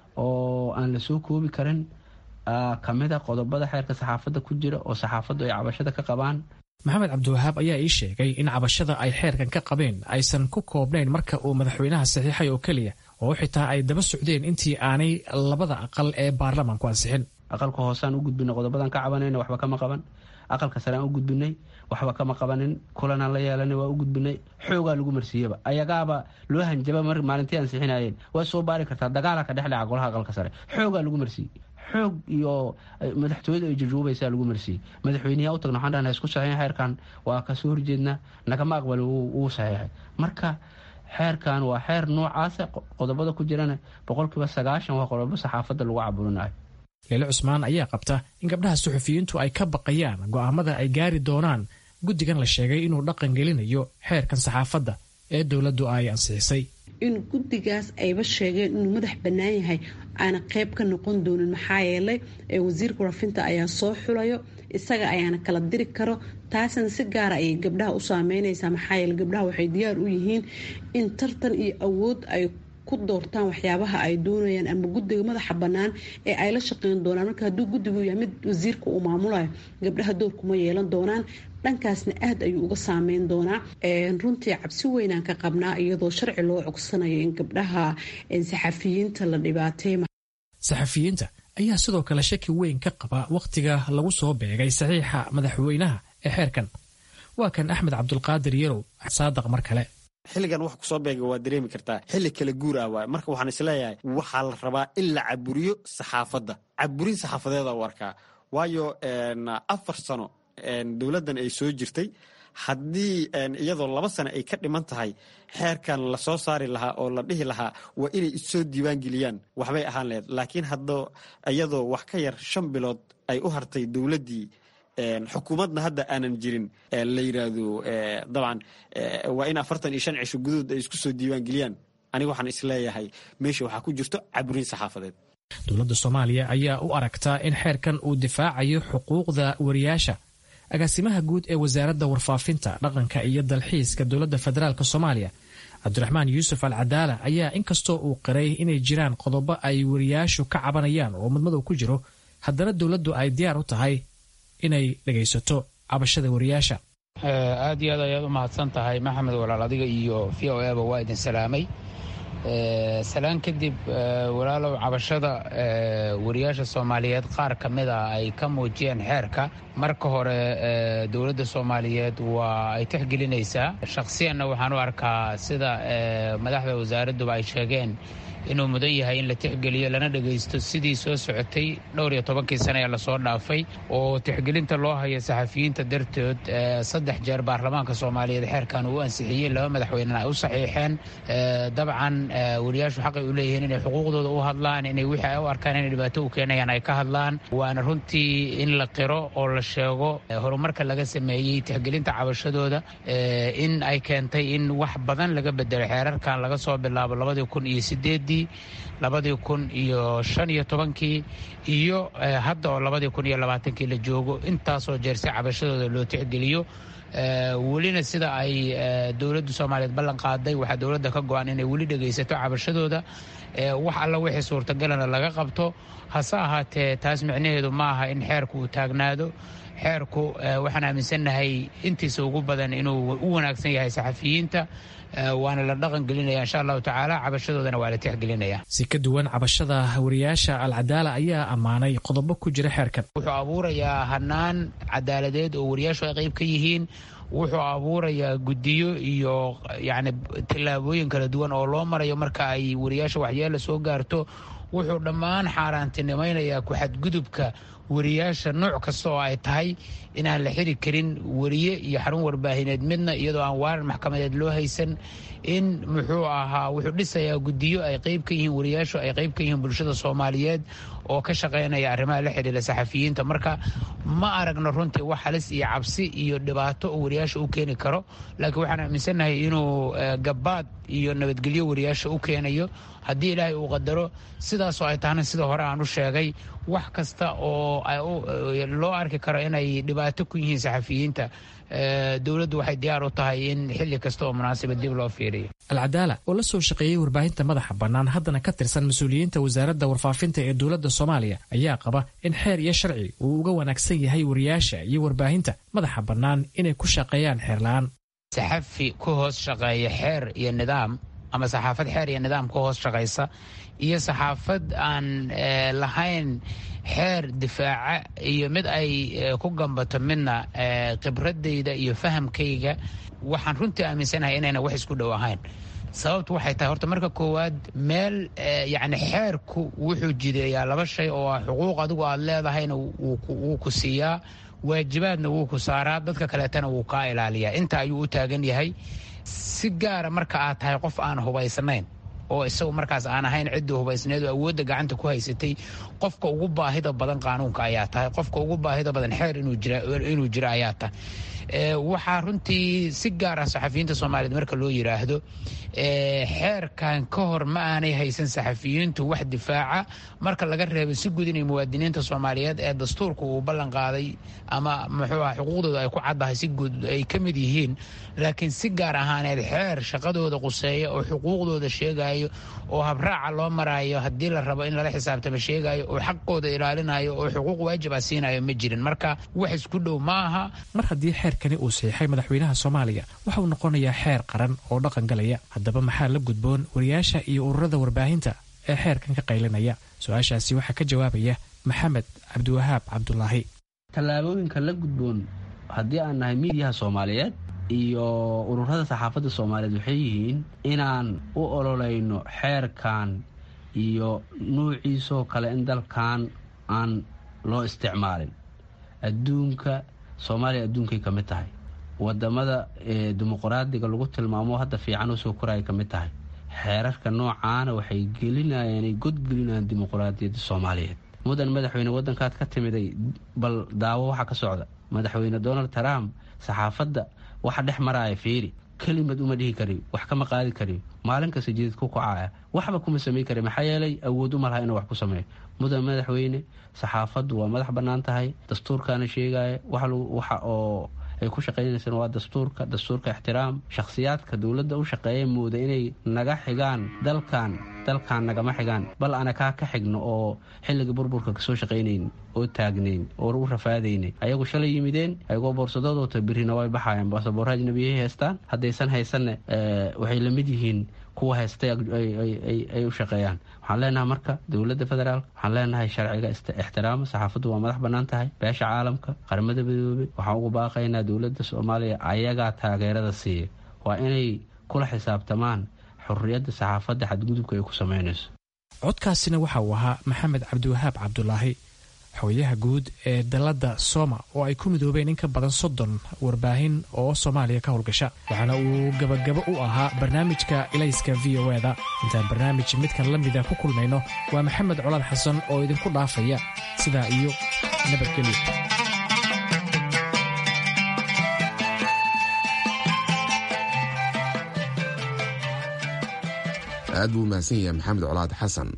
oo aan la soo koobi karin kamid a qodobada xeerka saxaafadda ku jira oo saxaafaddu ay cabashada ka qabaan maxamed cabdiwahaab ayaa ii sheegay in cabashada ay xeerkan ka qabeen aysan ku koobnayn marka uu madaxweynaha saxiixay oo keliya oo xitaa ay daba socdeen intii aanay labada aqal ee baarlamaanku ansixin aqalka hoosaan u gudbinay qodobadan ka cabanayna waxba kama qaban aqalka sare aan u gudbinay waxba kama qabanin kulanaan la yeelanay waa u gudbinay xoogaa lagu marsiiyaba ayagaaba loo hanjaba mar maalintii ansixinayeen waa soo baari kartaa dagaala ka dhex dhaca golaha aqalka sare xoogaa lagu marsiiyey xoog iyo madaxtooyada ay jujuubaysaa lagu marsiiyey madaxweyneyaa u tagna waxaan dhahna isku saxiixin xeerkan waa kasoo horjeednaa nagama aqbali wuu saxiixay marka xeerkan waa xeer noocaasa qodobada ku jirana boqolkiiba sagaashan waa qodobo saxaafadda lagu caburinayo leele cusmaan ayaa qabta in gabdhaha suxufiyiintu ay ka baqayaan go'aamada ay gaari doonaan guddigan la sheegay inuu dhaqan gelinayo xeerkan saxaafadda ee dowladdu ay ansixisay in guddigaas ayba sheegeen inuu madax bannaan yahay aana qeyb ka noqon doonin maxaa yeelay wasiirka warfinta ayaa soo xulayo isaga ayaana kala diri karo taasina si gaara ayay gabdhaha u saameyneysaa maxaa yeele gabdhaha waxay diyaar u yihiin in tartan iyo awood ay ku doortaan waxyaabaha ay doonayaan ama guddiga madaxa bannaan ee ay la shaqeyn doonaan marka hadduu guddigu yahay mid wasiirka uu maamulayo gabdhaha doorkuma yeelan doonaan dhankaasna aad ayuu uga saameyn doonaa runtii cabsi weynaan ka qabnaa iyadoo sharci loo cogsanayo in gabdhaha saxafiyiinta la dhibaatay saxafiyiinta ayaa sidoo kale shaki weyn ka qaba wakhtiga lagu soo beegay saxiixa madaxweynaha ee xeerkan waa kan axmed cabdulqaadir yarow saadaq mar kale xilligan wax kusoo beega waa dareemi kartaa xilli kala guur ah waay marka waxaan isleeyahay waxaa la rabaa in la caburiyo saxaafadda caburin saxaafadeeda u arkaa waayo afar sano dowladdan ay soo jirtay haddii iyadoo laba sano ay ka dhiman tahay xeerkan lasoo saari lahaa oo la dhihi lahaa waa inay issoo diiwaan geliyaan waxbay ahaan laheyd laakiin hadda iyadoo wax ka yar shan bilood ay u hartay dowladdii xukuumadna hadda aanan jirin la yidhaahdo dabcan waa in afartan iyo shan cisho gudahood ay isku soo diiwaan geliyaan aniga waxaan isleeyahay meesha waxaa ku jirto caburin saxaafadeed dowladda soomaaliya ayaa u aragtaa in xeerkan uu difaacayo xuquuqda wariyaasha agaasimaha guud ee wasaaradda warfaafinta dhaqanka iyo dalxiiska dowladda federaalk soomaaliya cabdiraxmaan yuusuf al cadaala ayaa inkastoo uu qiray inay jiraan qodobo ay wariyaashu ka cabanayaan oo madmadow ku jiro haddana dowladdu ay diyaar u tahay inay dhegaysato cabashada wariyaasha aad iyo aad ayaad u mahadsan tahay maxamed walaal adiga iyo v o eba waa idin salaamay salaan kadib walaalow cabashada wariyaasha soomaaliyeed qaar ka mid a ay ka muujiyeen xeerka marka hore dowladda soomaaliyeed waa ay tixgelinaysaa shakhsiyanna waxaan u arkaa sida madaxda wasaaradduba ay sheegeen inuu mudan yahay in la tixgeliyo lana dhegaysto sidii soo socotay dhowr iyo tobankii sane ee lasoo dhaafay oo tixgelinta loo hayo saxafiyiinta dartood saddex jeer baarlamaanka soomaaliyeed xeerkan uu ansixiyey laba madaxweynena ay u saxiixeen dabcan wariyaashu xaqay u leeyihiin inay xuquuqdooda u hadlaan inay wixii ay u arkaan inay dhibaato u keenayaan ay ka hadlaan waana runtii in la qiro oo la sheego horumarka laga sameeyey tixgelinta cabashadooda in ay keentay in wax badan laga bedelo xeerarkan laga soo bilaabo labadii kun iyo sideedii labadii kun iyo shan iyo tobankii iyo hadda oo labadii kun iyo labaatankii la joogo intaasoo jeer si cabashadooda loo tixgeliyo welina sida ay dowladda soomaaliyeed ballan qaaday waxaa dowladda ka go-an inay weli dhegaysato cabashadooda wax alla wixii suurtagalana laga qabto hase ahaatee taas micnaheedu ma aha in xeerku uu taagnaado xeerku waxaan aaminsannahay intiisa ugu badan inuu u wanaagsan yahay saxafiyiinta waana la dhaqan gelinaya insha allahu tacaala cabashadoodana waa la tixgelinaya si ka duwan cabashada wariyaasha alcadaala ayaa ammaanay qodobo ku jira xeerkan wuxuu abuurayaa hanaan cadaaladeed oo wariyaashu ay qayb ka yihiin wuxuu abuurayaa guddiyo iyo yacni tillaabooyin kala duwan oo loo marayo marka ay wariyaasha waxyeela soo gaarto wuxuu dhammaan xaaraantinimaynayaa ku-xadgudubka wariyaasha nooc kasta oo ay tahay inaan la xiri karin wariye iyo xarun warbaahineed midna iyadoo aan waaran maxkamadeed loo haysan in muxuu ahaa wuxuu dhisayaa guddiyo ay qayb ka yihiin wariyaashu ay qayb ka yihiin bulshada soomaaliyeed oo ka shaqaynaya arrimaha la xidhiira saxafiyiinta marka ma aragno runtii wax halis iyo cabsi iyo dhibaato oo wariyaasha u keeni karo laakiin waxaan aaminsannahay inuu gabaad iyo nabadgelyo wariyaasha u keenayo haddii ilaahay uu qadaro sidaasoo ay tahna sida hore aan u sheegay wax kasta oo loo arki karo inay dhibaato ku yihiin saxafiyiinta dowladdu waxay diyaar u tahay in xilli kasta oo munaasabad dib loo fiiriyo alcadaala oo la soo shaqeeyey warbaahinta madaxa bannaan haddana ka tirsan mas-uuliyiinta wasaaradda warfaafinta ee dowladda soomaaliya ayaa qaba in xeer iyo sharci uu uga wanaagsan yahay wariyaasha iyo warbaahinta madaxa bannaan inay ku shaqeeyaan xeerla-aan saxafi ku hoos shaqeeya xeer iyo nidaam ama saxaafad xeer iyo nidaam ku hoos shaqaysa iyo saxaafad aan lahayn xeer difaaca iyo mid ay ku gambato midna khibradayda iyo fahamkayga waxaan runtii aaminsanahay inayna wax isku dhow ahayn sababtu waxay tahay horta marka koowaad meel yacni xeerku wuxuu jideeyaa laba shay oo ah xuquuq adigu aad leedahayna wuu ku siiyaa waajibaadna wuu ku saaraa dadka kaleetana wuu kaa ilaaliyaa inta ayuu u taagan yahay si gaara marka aad tahay qof aan hubaysnayn oo isagu markaas aan ahayn ciddii hubaysneed oo awoodda gacanta ku haysatay qofka ugu baahida badan qaanuunka ayaa tahay qofka ugu baahida badan xeer inuu jiro ayaa tahay waxaa runtii si gaar ah saxafiyiinta soomaaliyeed marka loo yidhaahdo xeerkan ka hor ma aanay haysan saxafiyiintu wax difaaca marka laga reebo si guud inay muwaadiniinta soomaaliyeed ee dastuurka uu ballan qaaday ama muxuu ah xuquuqdooda ay ku caddahay si guud ay ka mid yihiin laakiin si gaar ahaaneed xeer shaqadooda quseeya oo xuquuqdooda sheegayo oo habraaca loo maraayo haddii la rabo in lala xisaabtamo sheegayo oo xaqooda ilaalinayo oo xuquuq waajiba siinayo ma jirin marka wax isku dhow ma aha mar haddii xeerkani uu saxiixay madaxweynaha soomaaliya waxa uu noqonayaa xeer qaran oo dhaqan galaya haddaba maxaa la gudboon wariyaasha iyo ururada warbaahinta ee xeerkan ka qaylinaya su-aashaasi waxaa ka jawaabaya maxamed cabdiwahaab cabdulaahi tallaabooyinka la gudboon haddii aan nahay miidiyaha soomaaliyeed iyo ururada saxaafadda soomaaliyeed waxay yihiin inaan u ololeyno xeerkan iyo nuuciisoo kale in dalkan aan loo isticmaalin adduunka soomaaliya adduunkay ka mid tahay wadamada dimuqraadiga lagu tilmaamo hadda fiican oo soo koraya ka mid tahay xeerarka noocaana waxay gelinayaan ay godgelinayaan dimuqraadiyadda soomaaliyeed mudan madaxweyne wadankaad ka timiday bal daawo waxa ka socda madaxweyne donald trump saxaafadda waxa dhex maraya fiiri kelimad uma dhihi kari wax kama qaadi kari maalin kasta jidid ku kacaya waxba kuma samey kari maxaa yeelay awood uma laha inuu wax ku sameeyo mudan madaxweyne saxaafaddu waa madax bannaan tahay dastuurkaana sheegaya waxa oo ay ku shaqaynaysaan waa dastuurka dastuurka ixtiraam shakhsiyaadka dowladda u shaqeeya mooda inay naga xigaan dalkan dalkan nagama xigaan bal ana kaa ka xigno oo xilliga burburka kasoo shaqaynayn oo taagnayn oo u rafaadaynay ayagu shalay yimideen ayagoo boorsadoodota birina way baxayaan baasaboorra ajnabiyay haystaan haddaysan haysanne waxay la mid yihiin kuwa haystay ay u shaqeeyaan waxaan leenahay marka dowladda federaalk waxaan leenahay sharciga ixtiraama saxaafaddu waa madax bannaan tahay beesha caalamka qaramada midoobey waxaan ugu baaqaynaa dowladda soomaaliya ayagaa taageerada siiya waa inay kula xisaabtamaan xurriyadda saxaafadda xadgudubka ay ku samaynayso codkaasina waxa uu ahaa maxamed cabdiwahaab cabdulaahi xogayaha guud ee dalladda sooma oo ay ku midoobeen in ka badan soddon warbaahin oo soomaaliya ka howlgasha waxaana uu gabagabo u ahaa barnaamijka ilayska v o eda intaan barnaamij midkan la mida ku kulmayno waa maxamed colaad xasan oo idinku dhaafaya sidaa iyo nabadgelyo aad buu umahadsan yahay maxamed colaad xasan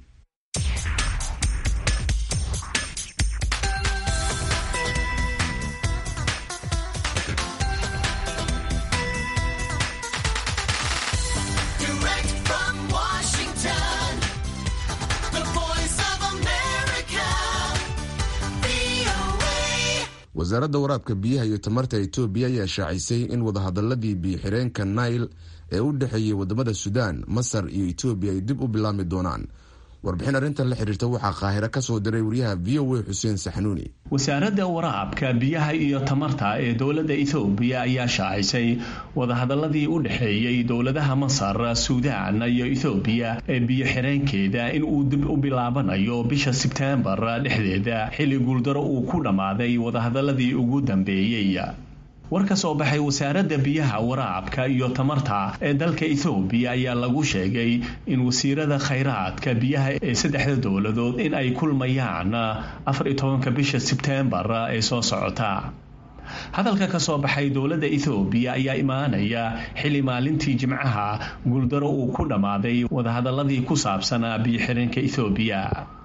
wasaaradda waraabka biyaha iyo tamarta etoobiya ayaa shaacisay in wadahadaladii biyo-xireenka nail ee u dhexeeyey wadamada suudaan masar iyo etoobiya ay dib u bilaabmi doonaan warbixin arrintan la xiriirta waxaa qaahiro ka soo diray wariyaha v o a xuseen saxnuuni wasaaradda waraabka biyaha iyo tamarta ee dowladda ethoobiya ayaa shaacisay wadahadaladii u dhexeeyey dowladaha masar suudaan iyo ethoobiya ee biyo xireenkeeda in uu dib u bilaabanayo bisha sebteembar dhexdeeda xilli guuldaro uu ku dhammaaday wadahadaladii ugu dambeeyey war ka soo baxay wasaaradda biyaha waraabka iyo tamarta ee dalka ethoobiya ayaa lagu sheegay in wasiirada khayraadka biyaha ee saddexda dowladood in ay kulmayaan afar iyo tobanka bisha sebteembar ee soo socota hadalka ka soo baxay dowladda ethoobiya ayaa imaanaya xilli maalintii jimcaha guuldaro uu ku dhammaaday wadahadaladii ku saabsanaa biyo-xireenka ethoobiya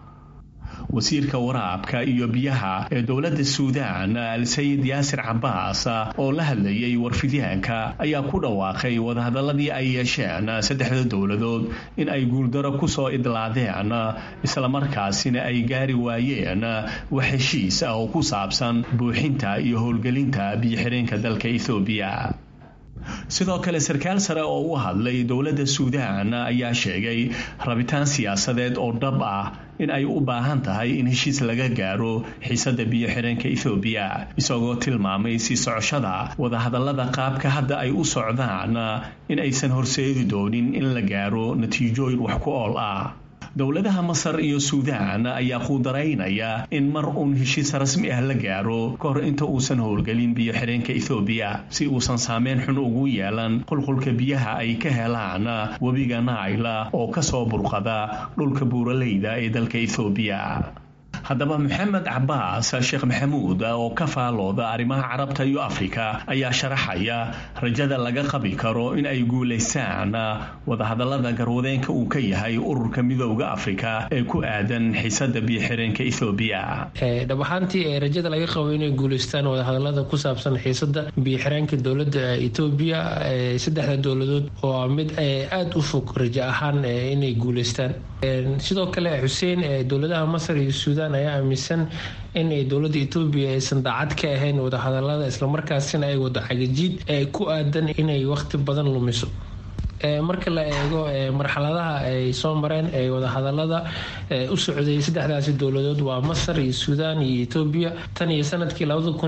wasiirka waraabka iyo biyaha ee dowladda suudaan al-sayid yaasir cabaas oo la hadlayay warfidyaanka ayaa ku dhawaaqay wadahadaladii ay yeesheen saddexda dowladood in ay guuldaro kusoo idlaadeen islamarkaasina ay gaari waayeen wax heshiis ah oo ku saabsan buuxinta iyo howlgelinta biyo-xireenka dalka ethoobiya sidoo kale sarkaal sare oo u hadlay dowladda suudaan ayaa sheegay rabitaan siyaasadeed oo dhab ah in ay u baahan tahay in heshiis laga gaaro xiisadda biyo-xireenka ethoobiya isagoo tilmaamay sii socoshada wadahadallada qaabka hadda ay u socdaan in aysan horseedi doonin in la gaaro natiijooyin wax ku ool ah dowladaha masar iyo suudaan ayaa quudaraynaya in mar uun heshiis rasmi ah la gaaro ka hor inta uusan howlgelin biyo-xireenka ethoobiya si uusan saameyn xun ugu yeelan qulqulka biyaha ay ka helaan webiga naila oo kasoo burqada dhulka buuraleyda ee dalka ethoobiya haddaba maxamed cabaas sheekh maxamuud oo ka faalooda arrimaha carabta iyo afrika ayaa sharaxaya rajada laga qabi karo in ay guulaystaan wadahadalada garwadeenka uu ka yahay ururka midooda afrika ee ku aadan xiisada biyoxireenka ethoobiya dhab ahaantii rajada laga qabo inay guulaystaan wadahadalada ku saabsan xiisada biyoxireenka dowlada etoobiya saddexda dowladood oo mid aada u fog rajo ahaan inay guulaystaan sidoo kale xuseen dowladaha masar iyo suudaan ayaa aaminsan in dowlada etoobiya aysan daacad ka ahayn wadahadalada islamarkaasina ay wado cagajiid ku aadan inay waqti badan lumiso marka la eego marxaladaha ay soo mareen ee wadahadalada u socday saddexdaasi dowladood waa masar iyo suudaan iyo etoobiya tan iyo sanadkii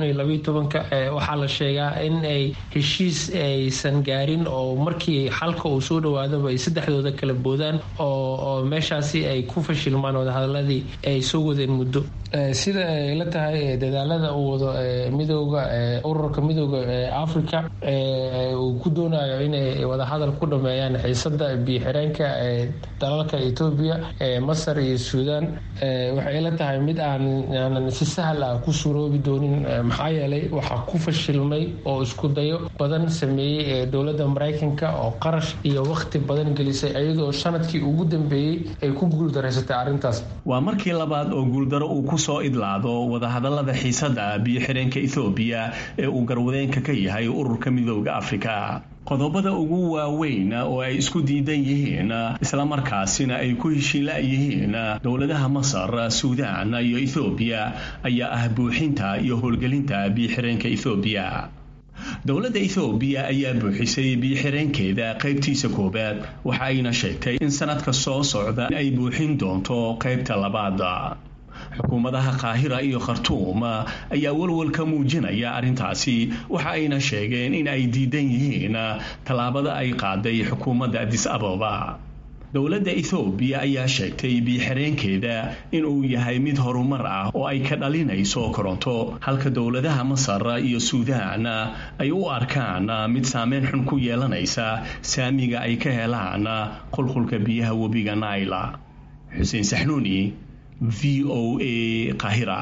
waxaa la sheegaa in ay heshiis aysan gaarin oo markii xalka uu soo dhawaadaba ay saddexdooda kala boodaan oo meeshaasi ay ku fashilmaan wadahadaladii ay soo wadeen muddo sida ay la tahay dadaalada uu wado midooda ururka midooda africa uu ku doonayo inay wadahadal ku dhameeyaan xiisada biyoxireenka ee dalalka etoobiya masar iyo suudaan waxay la tahay mid aanan si sahal ah ku suroobi doonin maxaa yeelay waxaa ku fashilmay oo isku dayo badan sameeyey dowlada maraykanka oo qarash iyo waqti badan gelisay iyadoo sanadkii ugu dambeeyey ay ku guuldaraysatay arrintaas waa markii labaad oo guuldaro uu ku soo idlaado wadahadalada xiisada biyoxireenka ethoobiya ee uu garwadeenka ka yahay ururka midooda afrika qodobada ugu waaweyn oo ay isku diidan yihiin islamarkaasina ay ku heshiila yihiin dowladaha masar suudaan iyo ethoobiya ayaa ah buuxinta iyo howlgelinta biyoxireenka ethoobiya dowladda ethoobiya ayaa buuxisay biyoxireenkeeda qaybtiisa koowaad waxa ayna sheegtay in sanadka soo socda ay buuxin doonto qaybta labaad xukuumadaha qaahira iyo khartuum ayaa walwal ka muujinaya arrintaasi waxa ayna sheegeen in ay diidan yihiin tallaabada ay qaaday xukuumadda adis ababa dowladda ethoobiya ayaa sheegtay biyoxireenkeeda inuu yahay mid horumar ah oo ay ka dhalinayso koronto halka dowladaha masar iyo suudaan ay u arkaan mid saameyn xun ku yeelanaysa saamiga ay ka helaan qulqulka biyaha webiga naila xuseen saxnuuni v o a qahira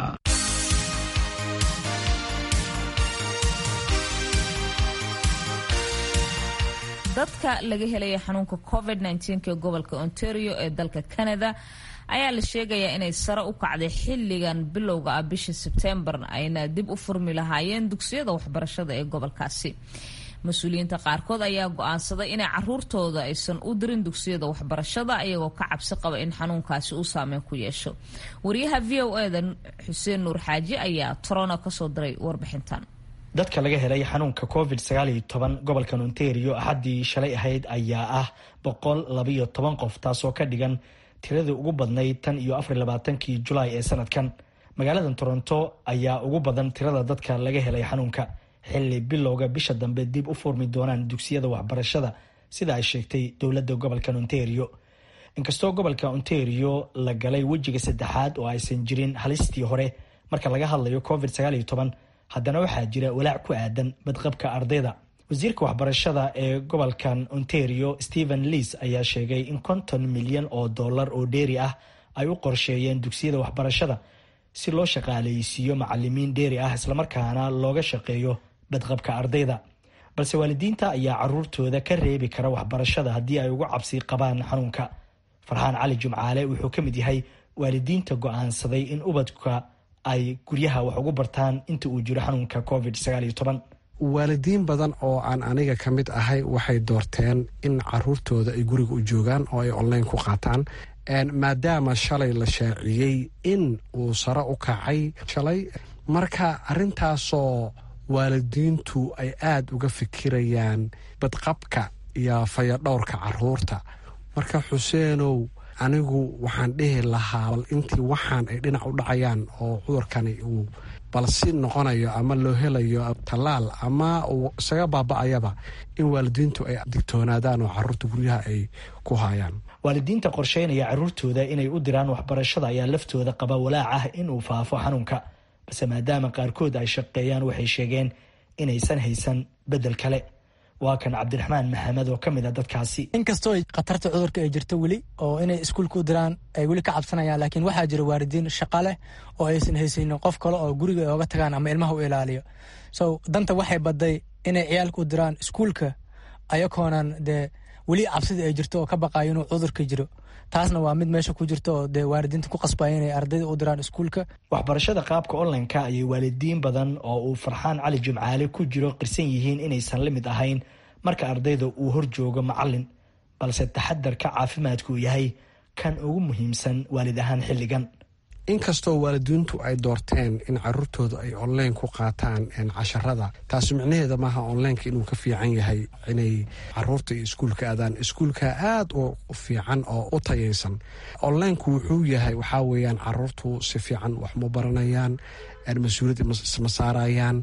dadka laga helaya xanuunka covid ee gobolka ontario ee dalka canada ayaa la sheegayaa inay sare u kacday xilligan bilowga ah bisha sebtembar ayna dib u furmi lahaayeen dugsiyada waxbarashada ee gobolkaasi mas-uuliyiinta qaarkood ayaa go-aansaday inay caruurtooda aysan u dirin dugsiyada waxbarashada iyagoo ka cabsi qaba in xanuunkaasi uu saameyn ku yeesho wariyaha v o eda xuseen nuur xaaji ayaa torono kasoo diray warbixintan dadka laga helay xanuunka covid gobolkan ontario axaddii shalay ahayd ayaa ah boqol labayo toban qof taasoo ka dhigan tiradii ugu badnayd tan iyo afar labaatankii julaay ee sanadkan magaalada toronto ayaa ugu badan tirada dadka laga helay xanuunka xilli bilowga bisha dambe dib u furmi doonaan dugsiyada waxbarashada sida ay sheegtay dowladda gobolkan ontario inkastoo gobolka ontario la galay wejiga saddexaad oo aysan jirin halistii hore marka laga hadlayo covid haddana waxaa jira walaac ku aadan badqabka ardayda wasiirka waxbarashada ee gobolkan ontario stephen leas ayaa sheegay in konton milyan oo dollar oo dheeri ah ay u qorsheeyeen dugsiyada waxbarashada si loo shaqaaleysiiyo macalimiin dheeri ah islamarkaana looga shaqeeyo badqabka ardayda balse waalidiinta ayaa caruurtooda ka reebi kara waxbarashada haddii ay uga cabsi qabaan xanuunka farxaan cali jumcaale wuxuu ka mid yahay waalidiinta go-aansaday in ubadka ay guryaha wax ugu bartaan inta uu jiro xanuunka covid waalidiin badan oo aan aniga ka mid ahay waxay doorteen in caruurtooda ay guriga u joogaan oo ay online ku qaataan maadaama shalay la shaaciyey in uu sare u kacay shalay marka arintaasoo waalidiintu ay aada uga fikirayaan badqabka iyo fayadhowrka caruurta marka xuseenow anigu waxaan dhihi lahaa bal intii waxaan ay dhinac u dhacayaan oo cudurkani uu balsi noqonayo ama loo helayo tallaal ama uu isaga baaba-ayaba in waalidiintu ay digtoonaadaan oo caruurta guryaha ay ku hayaan waalidiinta qorsheynaya caruurtooda inay u diraan waxbarashada ayaa laftooda qaba walaac ah inuu faafo xanuunka balse maadaama qaarkood ay shaqeeyaan waxay sheegeen inaysan haysan bedel kale waa kan cabdiraxmaan maxamed oo ka mid a dadkaasi inkastoo khatarta cudurka ay jirto weli oo inay iskuulka u diraan ay weli ka cabsanayaan laakiin waxaa jira waalidiin shaqa leh oo aysan haysanin qof kale oo guriga ay oga tagaan ama ilmaha u ilaaliyo so danta waxay baday inay ciyaalka u diraan iskuulka ayakoonan dee weli cabsida ay jirto oo ka baqayo inuu cudurka jiro taasna waa mid meesha ku jirto oo dee waalidiinta ku qasbaya inay ardayda u diraan iskuulka waxbarashada qaabka online-ka ayay waalidiin badan oo uu farxaan cali jimcaale ku jiro qirsan yihiin inaysan la mid ahayn marka ardayda uu hor joogo macalin balse taxadarka caafimaadku yahay kan ugu muhiimsan waalid ahaan xilligan inkastoo waalidiintu ay doorteen in caruurtooda ay online ku qaataan casharada taasi micnaheeda maaha onlineka inuu ka fiican yahay inay caruurta iyo iskuulka aadaan iskuulka aad u fiican oo u tayaysan onlineku wuxuu yahay waxaa weeyaan caruurtu si fiican wax ma baranayaan mas-uuliyad isma saarayaan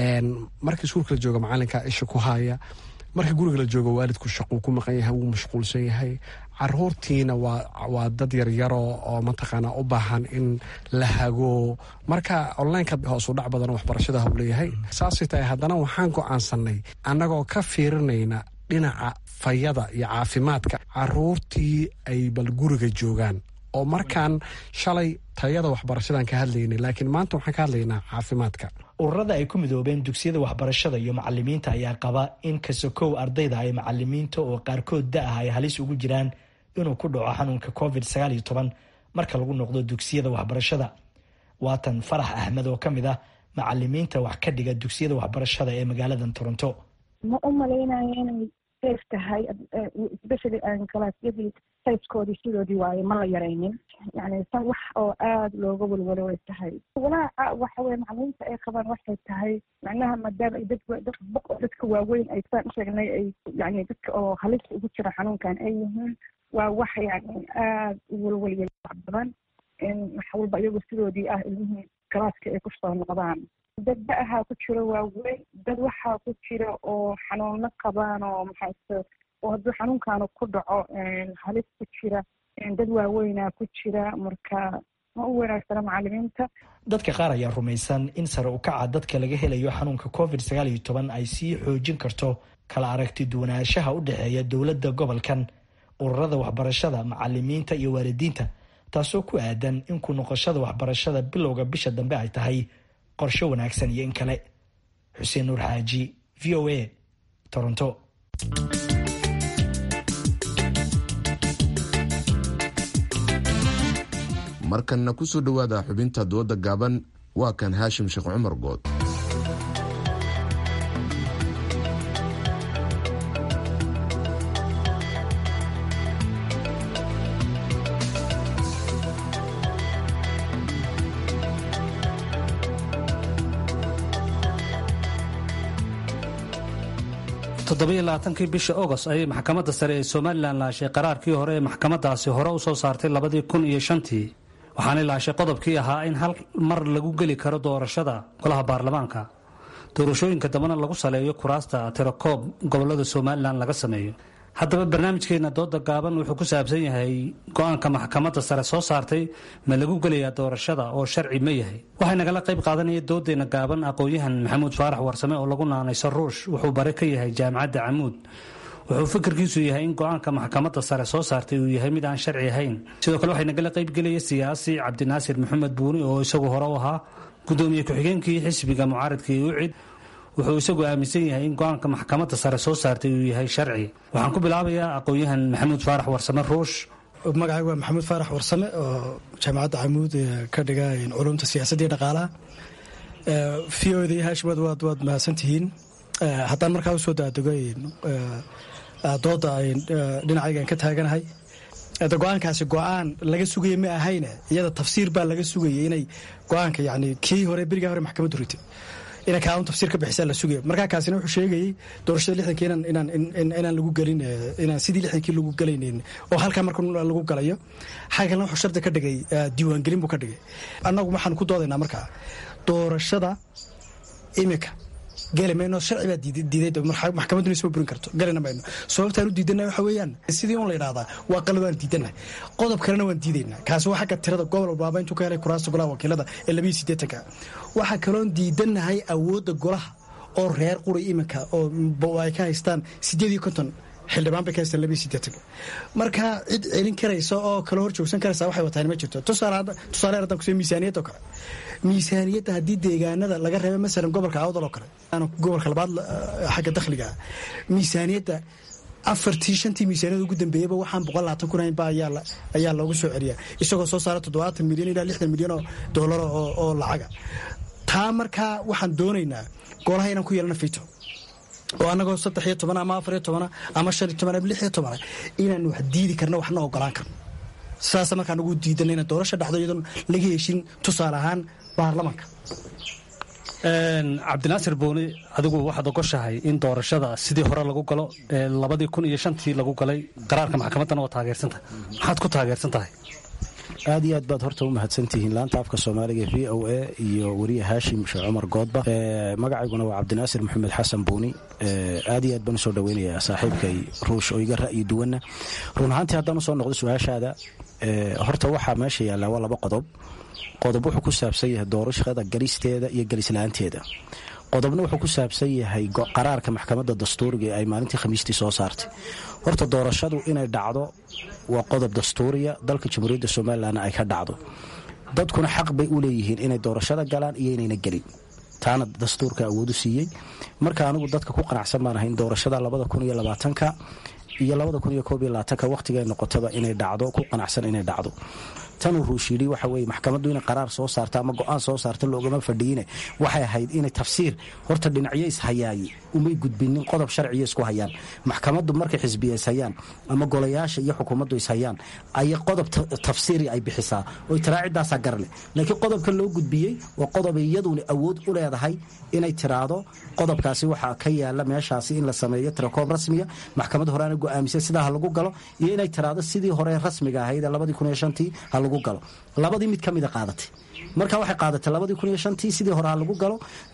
marka iskuulka la jooga macalinka isha ku haya marka guriga la joogo waalidku shaquu ku maqan yahay wuu mashquulsan yahay caruurtiina waa dad yaryaro oo mataqaana u baahan in la hago marka onlineka hoosu dhac badan waxbarashada hau leeyahay saasay tahay haddana waxaan go-aansanay annagoo ka fiirinayna dhinaca fayada iyo caafimaadka caruurtii ay bal guriga joogaan oo markaan shalay tayada waxbarashadan ka hadlaynay laakiin maanta waxaan ka hadlaynaa caafimaadka ururada ay ku midoobeen dugsiyada waxbarashada iyo macalimiinta ayaa qaba in kasokow ardayda ay macalimiinta oo qaarkood da-ah ay halis ugu jiraan inuu ku dhaco xanuunka covid sagaal iyo toban marka lagu noqdo dugsiyada waxbarashada waatan farax axmed oo ka mid ah macalimiinta wax ka dhiga dugsiyada waxbarashada ee magaaladan toronto ma u malaynayo inay safe tahay especially kalaasyadii sayskoodii sidoodii waaye ma la yaraynin yani san wax oo aada looga walwalo way tahay walaaca waxa weye macalimiinta ay qabaan waxay tahay macnaha maadaama ay dad dadka waaweyn ay saan usheegnay ay yani dadka oo halista ugu jira xanuunkan ay yihiin waa wax yani aada u walwaliya wax badan in wax walba iyagoo sidoodii ah ilmihii galaaska ay kusoo noqdaan dad da-ahaa ku jiro waaweyn dad waxaa ku jira oo xanuuno qabaan oo maxaase oo hadduu xanuunkaanu ku dhaco halis ku jira dad waaweynaa ku jira marka ma u wanaagsana macalimiinta dadka qaar ayaa rumaysan in sare u kaca dadka laga helayo xanuunka covid sagaal iyo toban ay sii xoojin karto kala aragti duwanaanshaha u dhexeeya dowladda gobolkan ururada waxbarashada macalimiinta iyo waalidiinta taasoo ku aadan in ku noqoshada waxbarashada bilowga bisha dambe ay tahay qorshe wanaagsan iyo in kale xuseen nuur xaaji v o a toronto markanna ku soo dhowaada xubinta dooda gaaban waa kan haashim sheekh cumar good toddobaiyo bishii agost ayay maxkamadda sare ee somalilan laashay qaraarkii hore ee maxkamadaasi hore u soo saartay labadii kun iyo shantii waxaanay laashay qodobkii ahaa in hal mar lagu geli karo doorashada golaha baarlamaanka doorashooyinka dambena lagu saleeyo kuraasta tirakoob gobolada somalilan laga sameeyo haddaba barnaamijkeena dooda gaaban wuxuu ku saabsan yahay go-aanka maxkamadda sare soo saartay ma lagu gelayaa doorashada oo sharci ma yahay waxay nagala qayb qaadanaya doodeena gaaban aqoon-yahan maxamuud faarax warsame oo lagu naanayso ruush wuxuu bare ka yahay jaamacadda camuud wuxuu fikirkiisu yahay in go-aanka maxkamadda sare soo saartay uu yahay mid aan sharci ahayn sidoo kale waxay nagala qaybgelaya siyaasi cabdinaasir maxamed buuni oo isagu hore u ahaa gudoomiye ku-xigeenkii xisbiga mucaaridka iyo ucid wuxuu isagu aaminsan yahay in go-aanka maxkamadda sare soo saartay uu yahay sharci waxaan ku bilaabayaa aqoon-yahan maxamuud faarax warsame ruush magacayga waa maxamuud faarax warsame oo jaamacadda camuud ka dhiga culumta siyaasadda iyo dhaqaalaha v o da iyo haashimad waad waad mahadsantihiin haddaan markaa usoo daadego dooda dhinacaygan ka taaganahay go-aankaasi go-aan laga sugaya ma ahayne iyada tafsiir baa laga sugayay inay go-aanka yani kii hore berigaa hore maxkamaddu ritay inay kaaun tafsiir ka bixisaa la sugaya markaa kaasina wuxuu sheegayay doorashada lixdankii inaan inaan lagu gelin inaan sidii lixdankii lagu gelaynin oo halkaa marka lagu galayo xagga kalena wuxuu shardi ka dhigay diiwaangelin buu ka dhigay annagu waxaan ku doodaynaa markaa doorashada imika geli mayno sharci baa diiday maxkamadduna isma burin karto gelina mayno sababtaan u diidana waxa weeyaan sidii un la yidhahdaa waa qalad waan diidana qodob kalena waan diidaynaa kaasi waa xagga tirada gobol walbaaba intuu ka helay kuraasta golaha wakiilada ee labiyo siddeetanka waxaa kaloon diidanahay awoodda golaha oo reer quri iminka oo ay ka haystaan sideed iyo konton xildhibaan bay ka haystaan labiyo siddeetan marka cid celin karaysa oo kala hor joogsan karaysa waxay wataan ma jirto tusaale haddaan kusee miisaaniyadda oo kale miisaaniyadda haddii deegaanada laga reebo masalan gobolka awdal oo kale gobolka labaad xagga dakhliga miisaaniyadda afartii shantii miisaaniyada ugu dambeeyaba waxaan boqol labaatan kun haynba ayaa loogu soo celiyaa isagoo soo saara toddobaatan milyan ilaa lixdan milyan oo doolar oo lacaga taa markaa waxaan doonaynaa golaha inaan ku yeelana fito oo annagoo saddex iyo toban ama afar iyo tobana ama shan iyo toban ama lix iyo tobana inaan wax diidi karno waxna ogolaan karno sidaasa markaan ugu diidana inaan doorasha dhacdo iyadoon laga heshin tusaale ahaan baarlamanka cabdinaasir booni adigu waxaad ogoshahay in doorashada sidii hore lagu galo labadii kun iyo shantii lagu galay qaraarka maxkamaddana waa taageersantahay maxaad ku taageersan tahay aad iyo aad baad horta u mahadsantihiin laanta afka soomaaliga v o a iyo weriye haashim sheekh cumar goodba magacayguna waa cabdinaasir maxamed xasan buuni aad iyo aad baan usoo dhaweynayaa saaxiibkay ruush oo iga ra'yi duwanna run ahaantii haddaan usoo noqdo su-aashaada horta waxaa meesha yaallaa waa laba qodob qodob wuxuu ku saabsan yahay doorashada galisteeda iyo galislaanteeda qodobna wuxuu ku saabsan yahay qaraarka maxkamadda dastuuriga ee ay maalintii khamiistii soo saartay horta doorashadu inay dhacdo waa qodob dastuuriya dalka jamhuuriyadda somalilanna ay ka dhacdo dadkuna xaq bay u leeyihiin inay doorashada galaan iyo inayna gelin taana dastuurka awoodu siiyey marka anigu dadka ku qanacsan baan ahay in doorashada labada kun iyo labaatanka iyo labada kun iyo koob iyo labaatanka wakhtiga noqotaba inay dhacdo ku qanacsan inay dhacdo tanuu ruushiyidhi waxa weye maxkamaddu inay qaraar soo saarta ama go-aan soo saarta loogama fadhiine waxay ahayd inay tafsiir horta dhinacyo ishayaaye umay gudbinin qodob sharciya isku hayaan maxkamaddu markay xisbiya ishayaan ama golayaasha iyo xukuumaddu ishayaan aya qodob tafsiiri ay bixisaa oy tiraacidaasaa garleh laakiin qodobka loo gudbiyey waa qodobay iyaduna awood u leedahay inay tiraahdo qodobkaasi waxaa ka yaala meeshaasi in la sameeyo tirakoom rasmiya maxkamad horeana go-aamisay sidaa ha lagu galo iyo inay tiraahdo sidii hore rasmiga ahayd ee labadii kun iyo shantii ha lagu galo labadii mid ka mida qaadatay marka waxay qaadatay labadii kun iyo shantii sidii hore ha lagu galo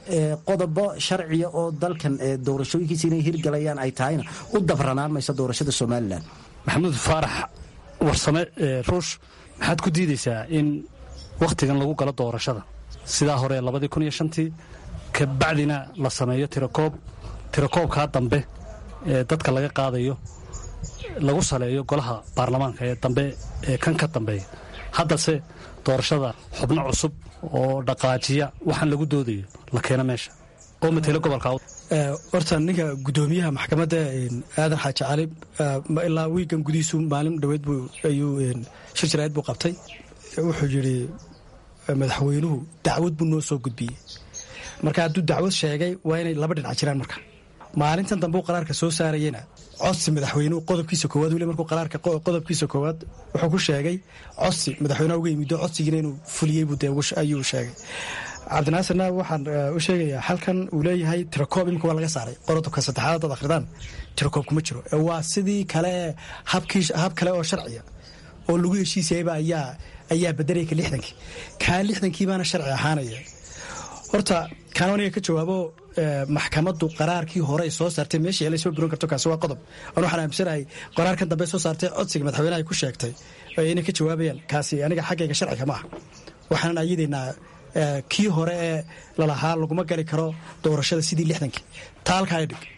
qodobo sharciya oo dalkan doorashooyinkiisa inay hirgalayaan ay tahayna u dabranaan mayso doorashada somalilan maxamuud faarax warsame ruush maxaad ku diidaysaa in wakhtigan lagu galo doorashada sidaa hore labadii kun iyo shantii kabacdina la sameeyo tirakoob tirakoobkaa dambe ee dadka laga qaadayo lagu saleeyo golaha baarlamaanka ee dambe ee kan ka dambeeya haddase doorashada xubno cusub oo dhaqaajiya waxaan lagu doodayo la keeno meesha oo matelo gobolka horta ninka gudoomiyaha maxkamadda aadan xaaji cali ilaa wiigan gudihiisu maalin dhoweed ayuu shir jaraa'id buu qabtay wuxuu yidhi madaxweynuhu dacwad buu noo soo gudbiyey marka hadduu dacwad sheegay waa inay laba dhinac jiraan marka maalintan dambe uu qaraarka soo saarayena codsi madaxweynuhu qodobkiisa koowaad weli markuu qaraarka qodobkiisa koowaad wuxuu ku sheegay codsi madaxweynaha uga yimido codsigiina inuu fuliyey buu dee ayuu sheegay cabdinaasirna waxaan u sheegayaa halkan uu leeyahay tirakoob imika waa laga saaray qodobka saddexaad dad akhridaan tirakoob kuma jiro waa sidii kale habkii hab kale oo sharciya oo lagu heshiisayaba ayaa ayaa bedelaya ka lixdankii kaa lixdankii baana sharci ahaanaya horta kaan aniga ka jawaabo maxkamaddu qaraarkii hore ay soo saartay meeshii la soo burin karto kaasi waa qodob an waxaan aaminsanahay qaraarkan dambe soo saartay codsiga madaxweynaha ay ku sheegtay inay ka jawaabayaan kaasi aniga xaggayga sharciga ma ah waxaanan ayadaynaa kii hore ee lalahaa laguma gali karo doorashada sidii lixdankii taalka ay dhig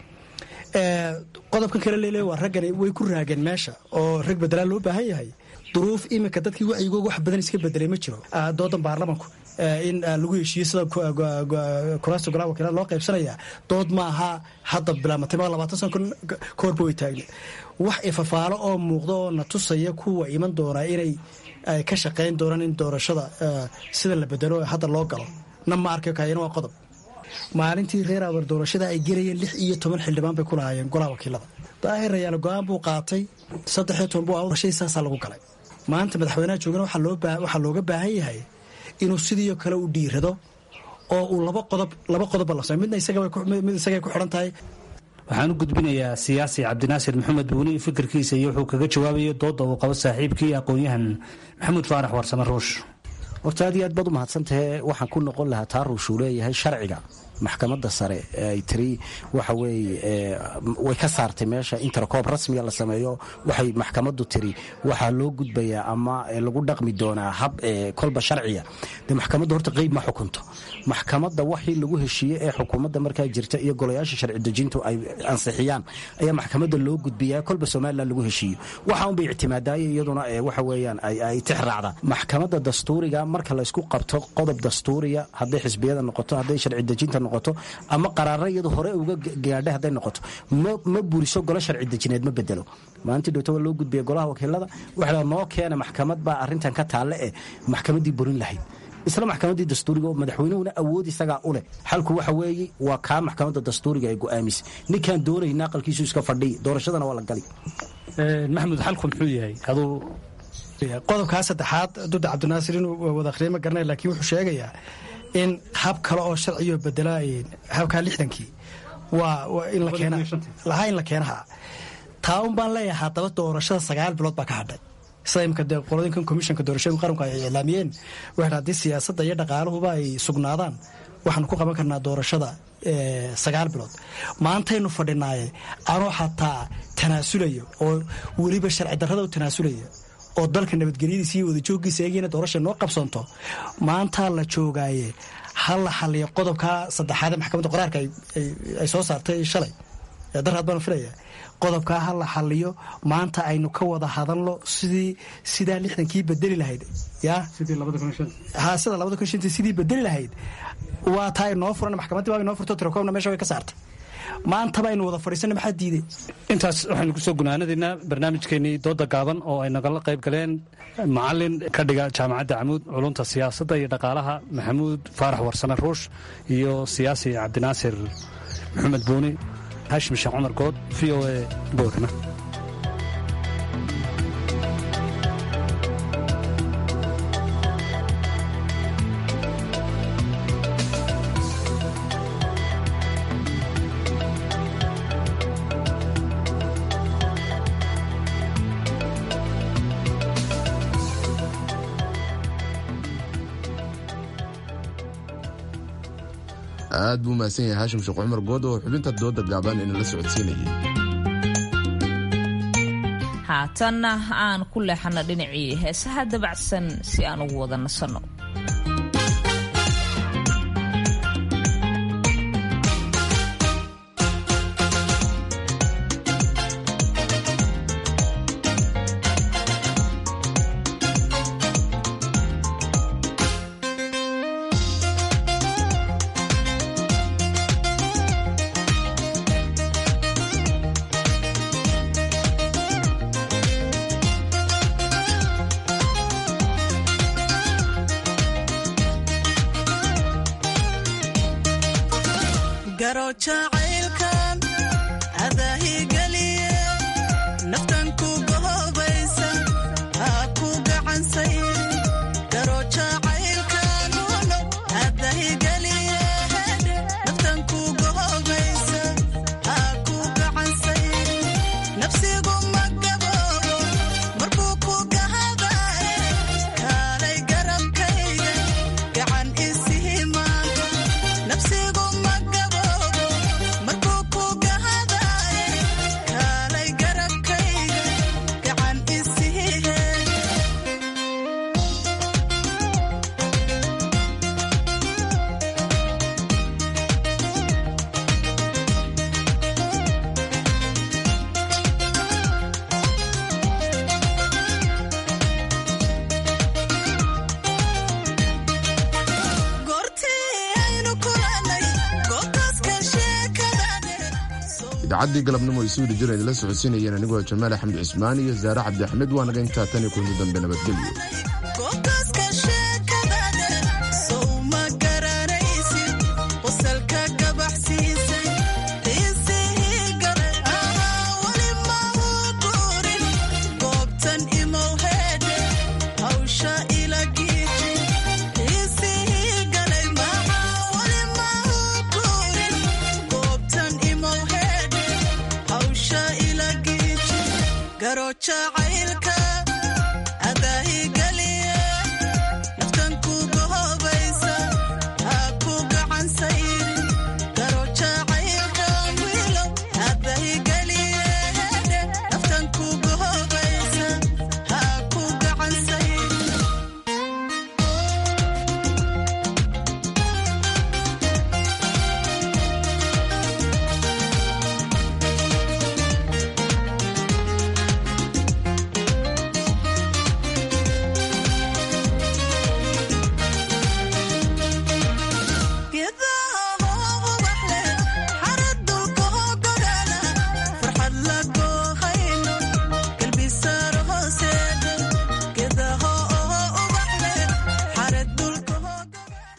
qodobkan kale leele waa raggani way ku raageen meesha oo rag bedelaan loo baahan yahay duruuf iminka dadkii wacyigooga wax badan iska bedelay ma jiro doodan baarlamanku in lagu heshiiyo sida kuraasta golaha wakiilada loo qaybsanaya dood ma aha hadda bilaamatay ma labaatan sano kahorba way taagna wax ifafaalo oo muuqda oo na tusaya kuwa iman doonaa inay ka shaqayn doonaan in doorashada sida la bedelo hadda loo galo na ma arkayo kaayana waa qodob maalintii reer awar doorashada ay gelayeen lix iyo toban xildhibaan bay ku lahaayeen golaha wakiilada daahir rayaal go-aan buu qaatay saddex iyo toban buu awrashay saasaa lagu galay maanta madaxweynaha joogana waxaa looga baahan yahay inuu sidiio kale u dhiirado oo uu laba qodob laba qodobba la samey midna mid isagay ku xidhan tahay waxaan u gudbinayaa siyaasi cabdinaasir maxamed buuni fikirkiisa iyo wuxuu kaga jawaabayay dooda uu qabo saaxiibkii aqoon-yahan maxamuud faarax warsame ruush horta aad iyo aad baad u mahadsantahe waxaan ku noqon lahaa taa ruushuu leeyahay sharciga maxkamadda sare ay tiri waxa weeye way ka saartay meesha intercoob rasmiga la sameeyo waxay maxkamaddu tiri waxaa loo gudbayaa ama lagu dhaqmi doonaa hab kolba sharciya de maxkamadda horta qeyb ma xukunto maxkamadda waxii lagu heshiiyey ee xukuumadda markaa jirta iyo golayaasha sharci dejintu ay ansixiyaan ayaa maxkamadda loo gudbiyaa kolba somalilan lagu heshiiyo waxa unbay ictimaadaaye iyaduna waxa weeyaan ay tix raacdaan maxkamadda dastuuriga marka laysku qabto qodob dastuuriya hadday xisbiyada noqoto hadday sharci dejinta noqoto ama qaraara iyadu hore uga gaadha hadday noqoto ma buriso golo sharci dejineed ma bedelo maalintii dhowto waa loo gudbiya golaha wakiilada waxa noo keena maxkamad baa arrintan ka taalle eh maxkamaddii burin lahayd isla maxkamaddii dastuuriga oo madaxweynuhuna awood isagaa u leh xalku waxa weeye waa kaa maxkamadda dastuuriga ay go'aamisay ninkaan doonayna aqalkiisu iska fadhiy doorashadana waa la gali maxamuud xalku muxuu yahay aduu qodobkaa saddexaad duda cabdinaasir inuu wada akhriya ma garanay laakiin wuxuu sheegayaa in hab kale oo sharciyo bedela habkaa lixdankii waa in lahaa in la keenaha taa un baan leeyahay haddaba doorashada sagaal bilood baa ka hadhay sida imika dee qolodinkan komishanka doorashooyinka qaranku ay iclaamiyeen waxay haddii siyaasadda iyo dhaqaaluhuba ay sugnaadaan waxaanu ku qaban karnaa doorashada sagaal bilood maantaynu fadhinaaye anoo xataa tanaasulayo oo weliba sharci darrada u tanaasulaya oo dalka nabadgelyadiisa iyo wadajooggiisa eegina doorasha noo qabsanto maantaa la joogaaye ha la xaliyo qodobkaa saddexaadee maxkamadda qoraarka ay soo saartay shalay darhaad baanu filaya qodobkaa ha la xaliyo maanta aynu ka wada hadalno sidii sidaa lixdankii bedeli lahayd ya ha sida labada kun shantii sidii bedeli lahayd waa taa inoo furan maxkamaddii baa inoo furto tirakoobna meesha way ka saartay maantaba aynu wada fadhiisana maxaa diiday intaas waxaynu kusoo gunaanadaynaa barnaamijkeenii dooda gaaban oo ay nagala qayb galeen macalin ka dhiga jaamacadda camuud culunta siyaasadda iyo dhaqaalaha maxamuud faarax warsame ruush iyo siyaasi cabdinaasir maxamed buuni hashim sheekh cumar good v o a boorama aad buu mahadsan yahay haashim sheekh cumar good oo xubinta dooda gaaban inala socodsiinayay haatanna aan ku leexano dhinacii heesaha dabacsan si aan ugu wada nasanno idacaddii galabnimo ay suu dhijira idinla socodsiinayeen anigoo jamaal axmed cismaan iyo saare cabdi axmed waa naga intaa tan iyo kulmi dambe nabadgelyo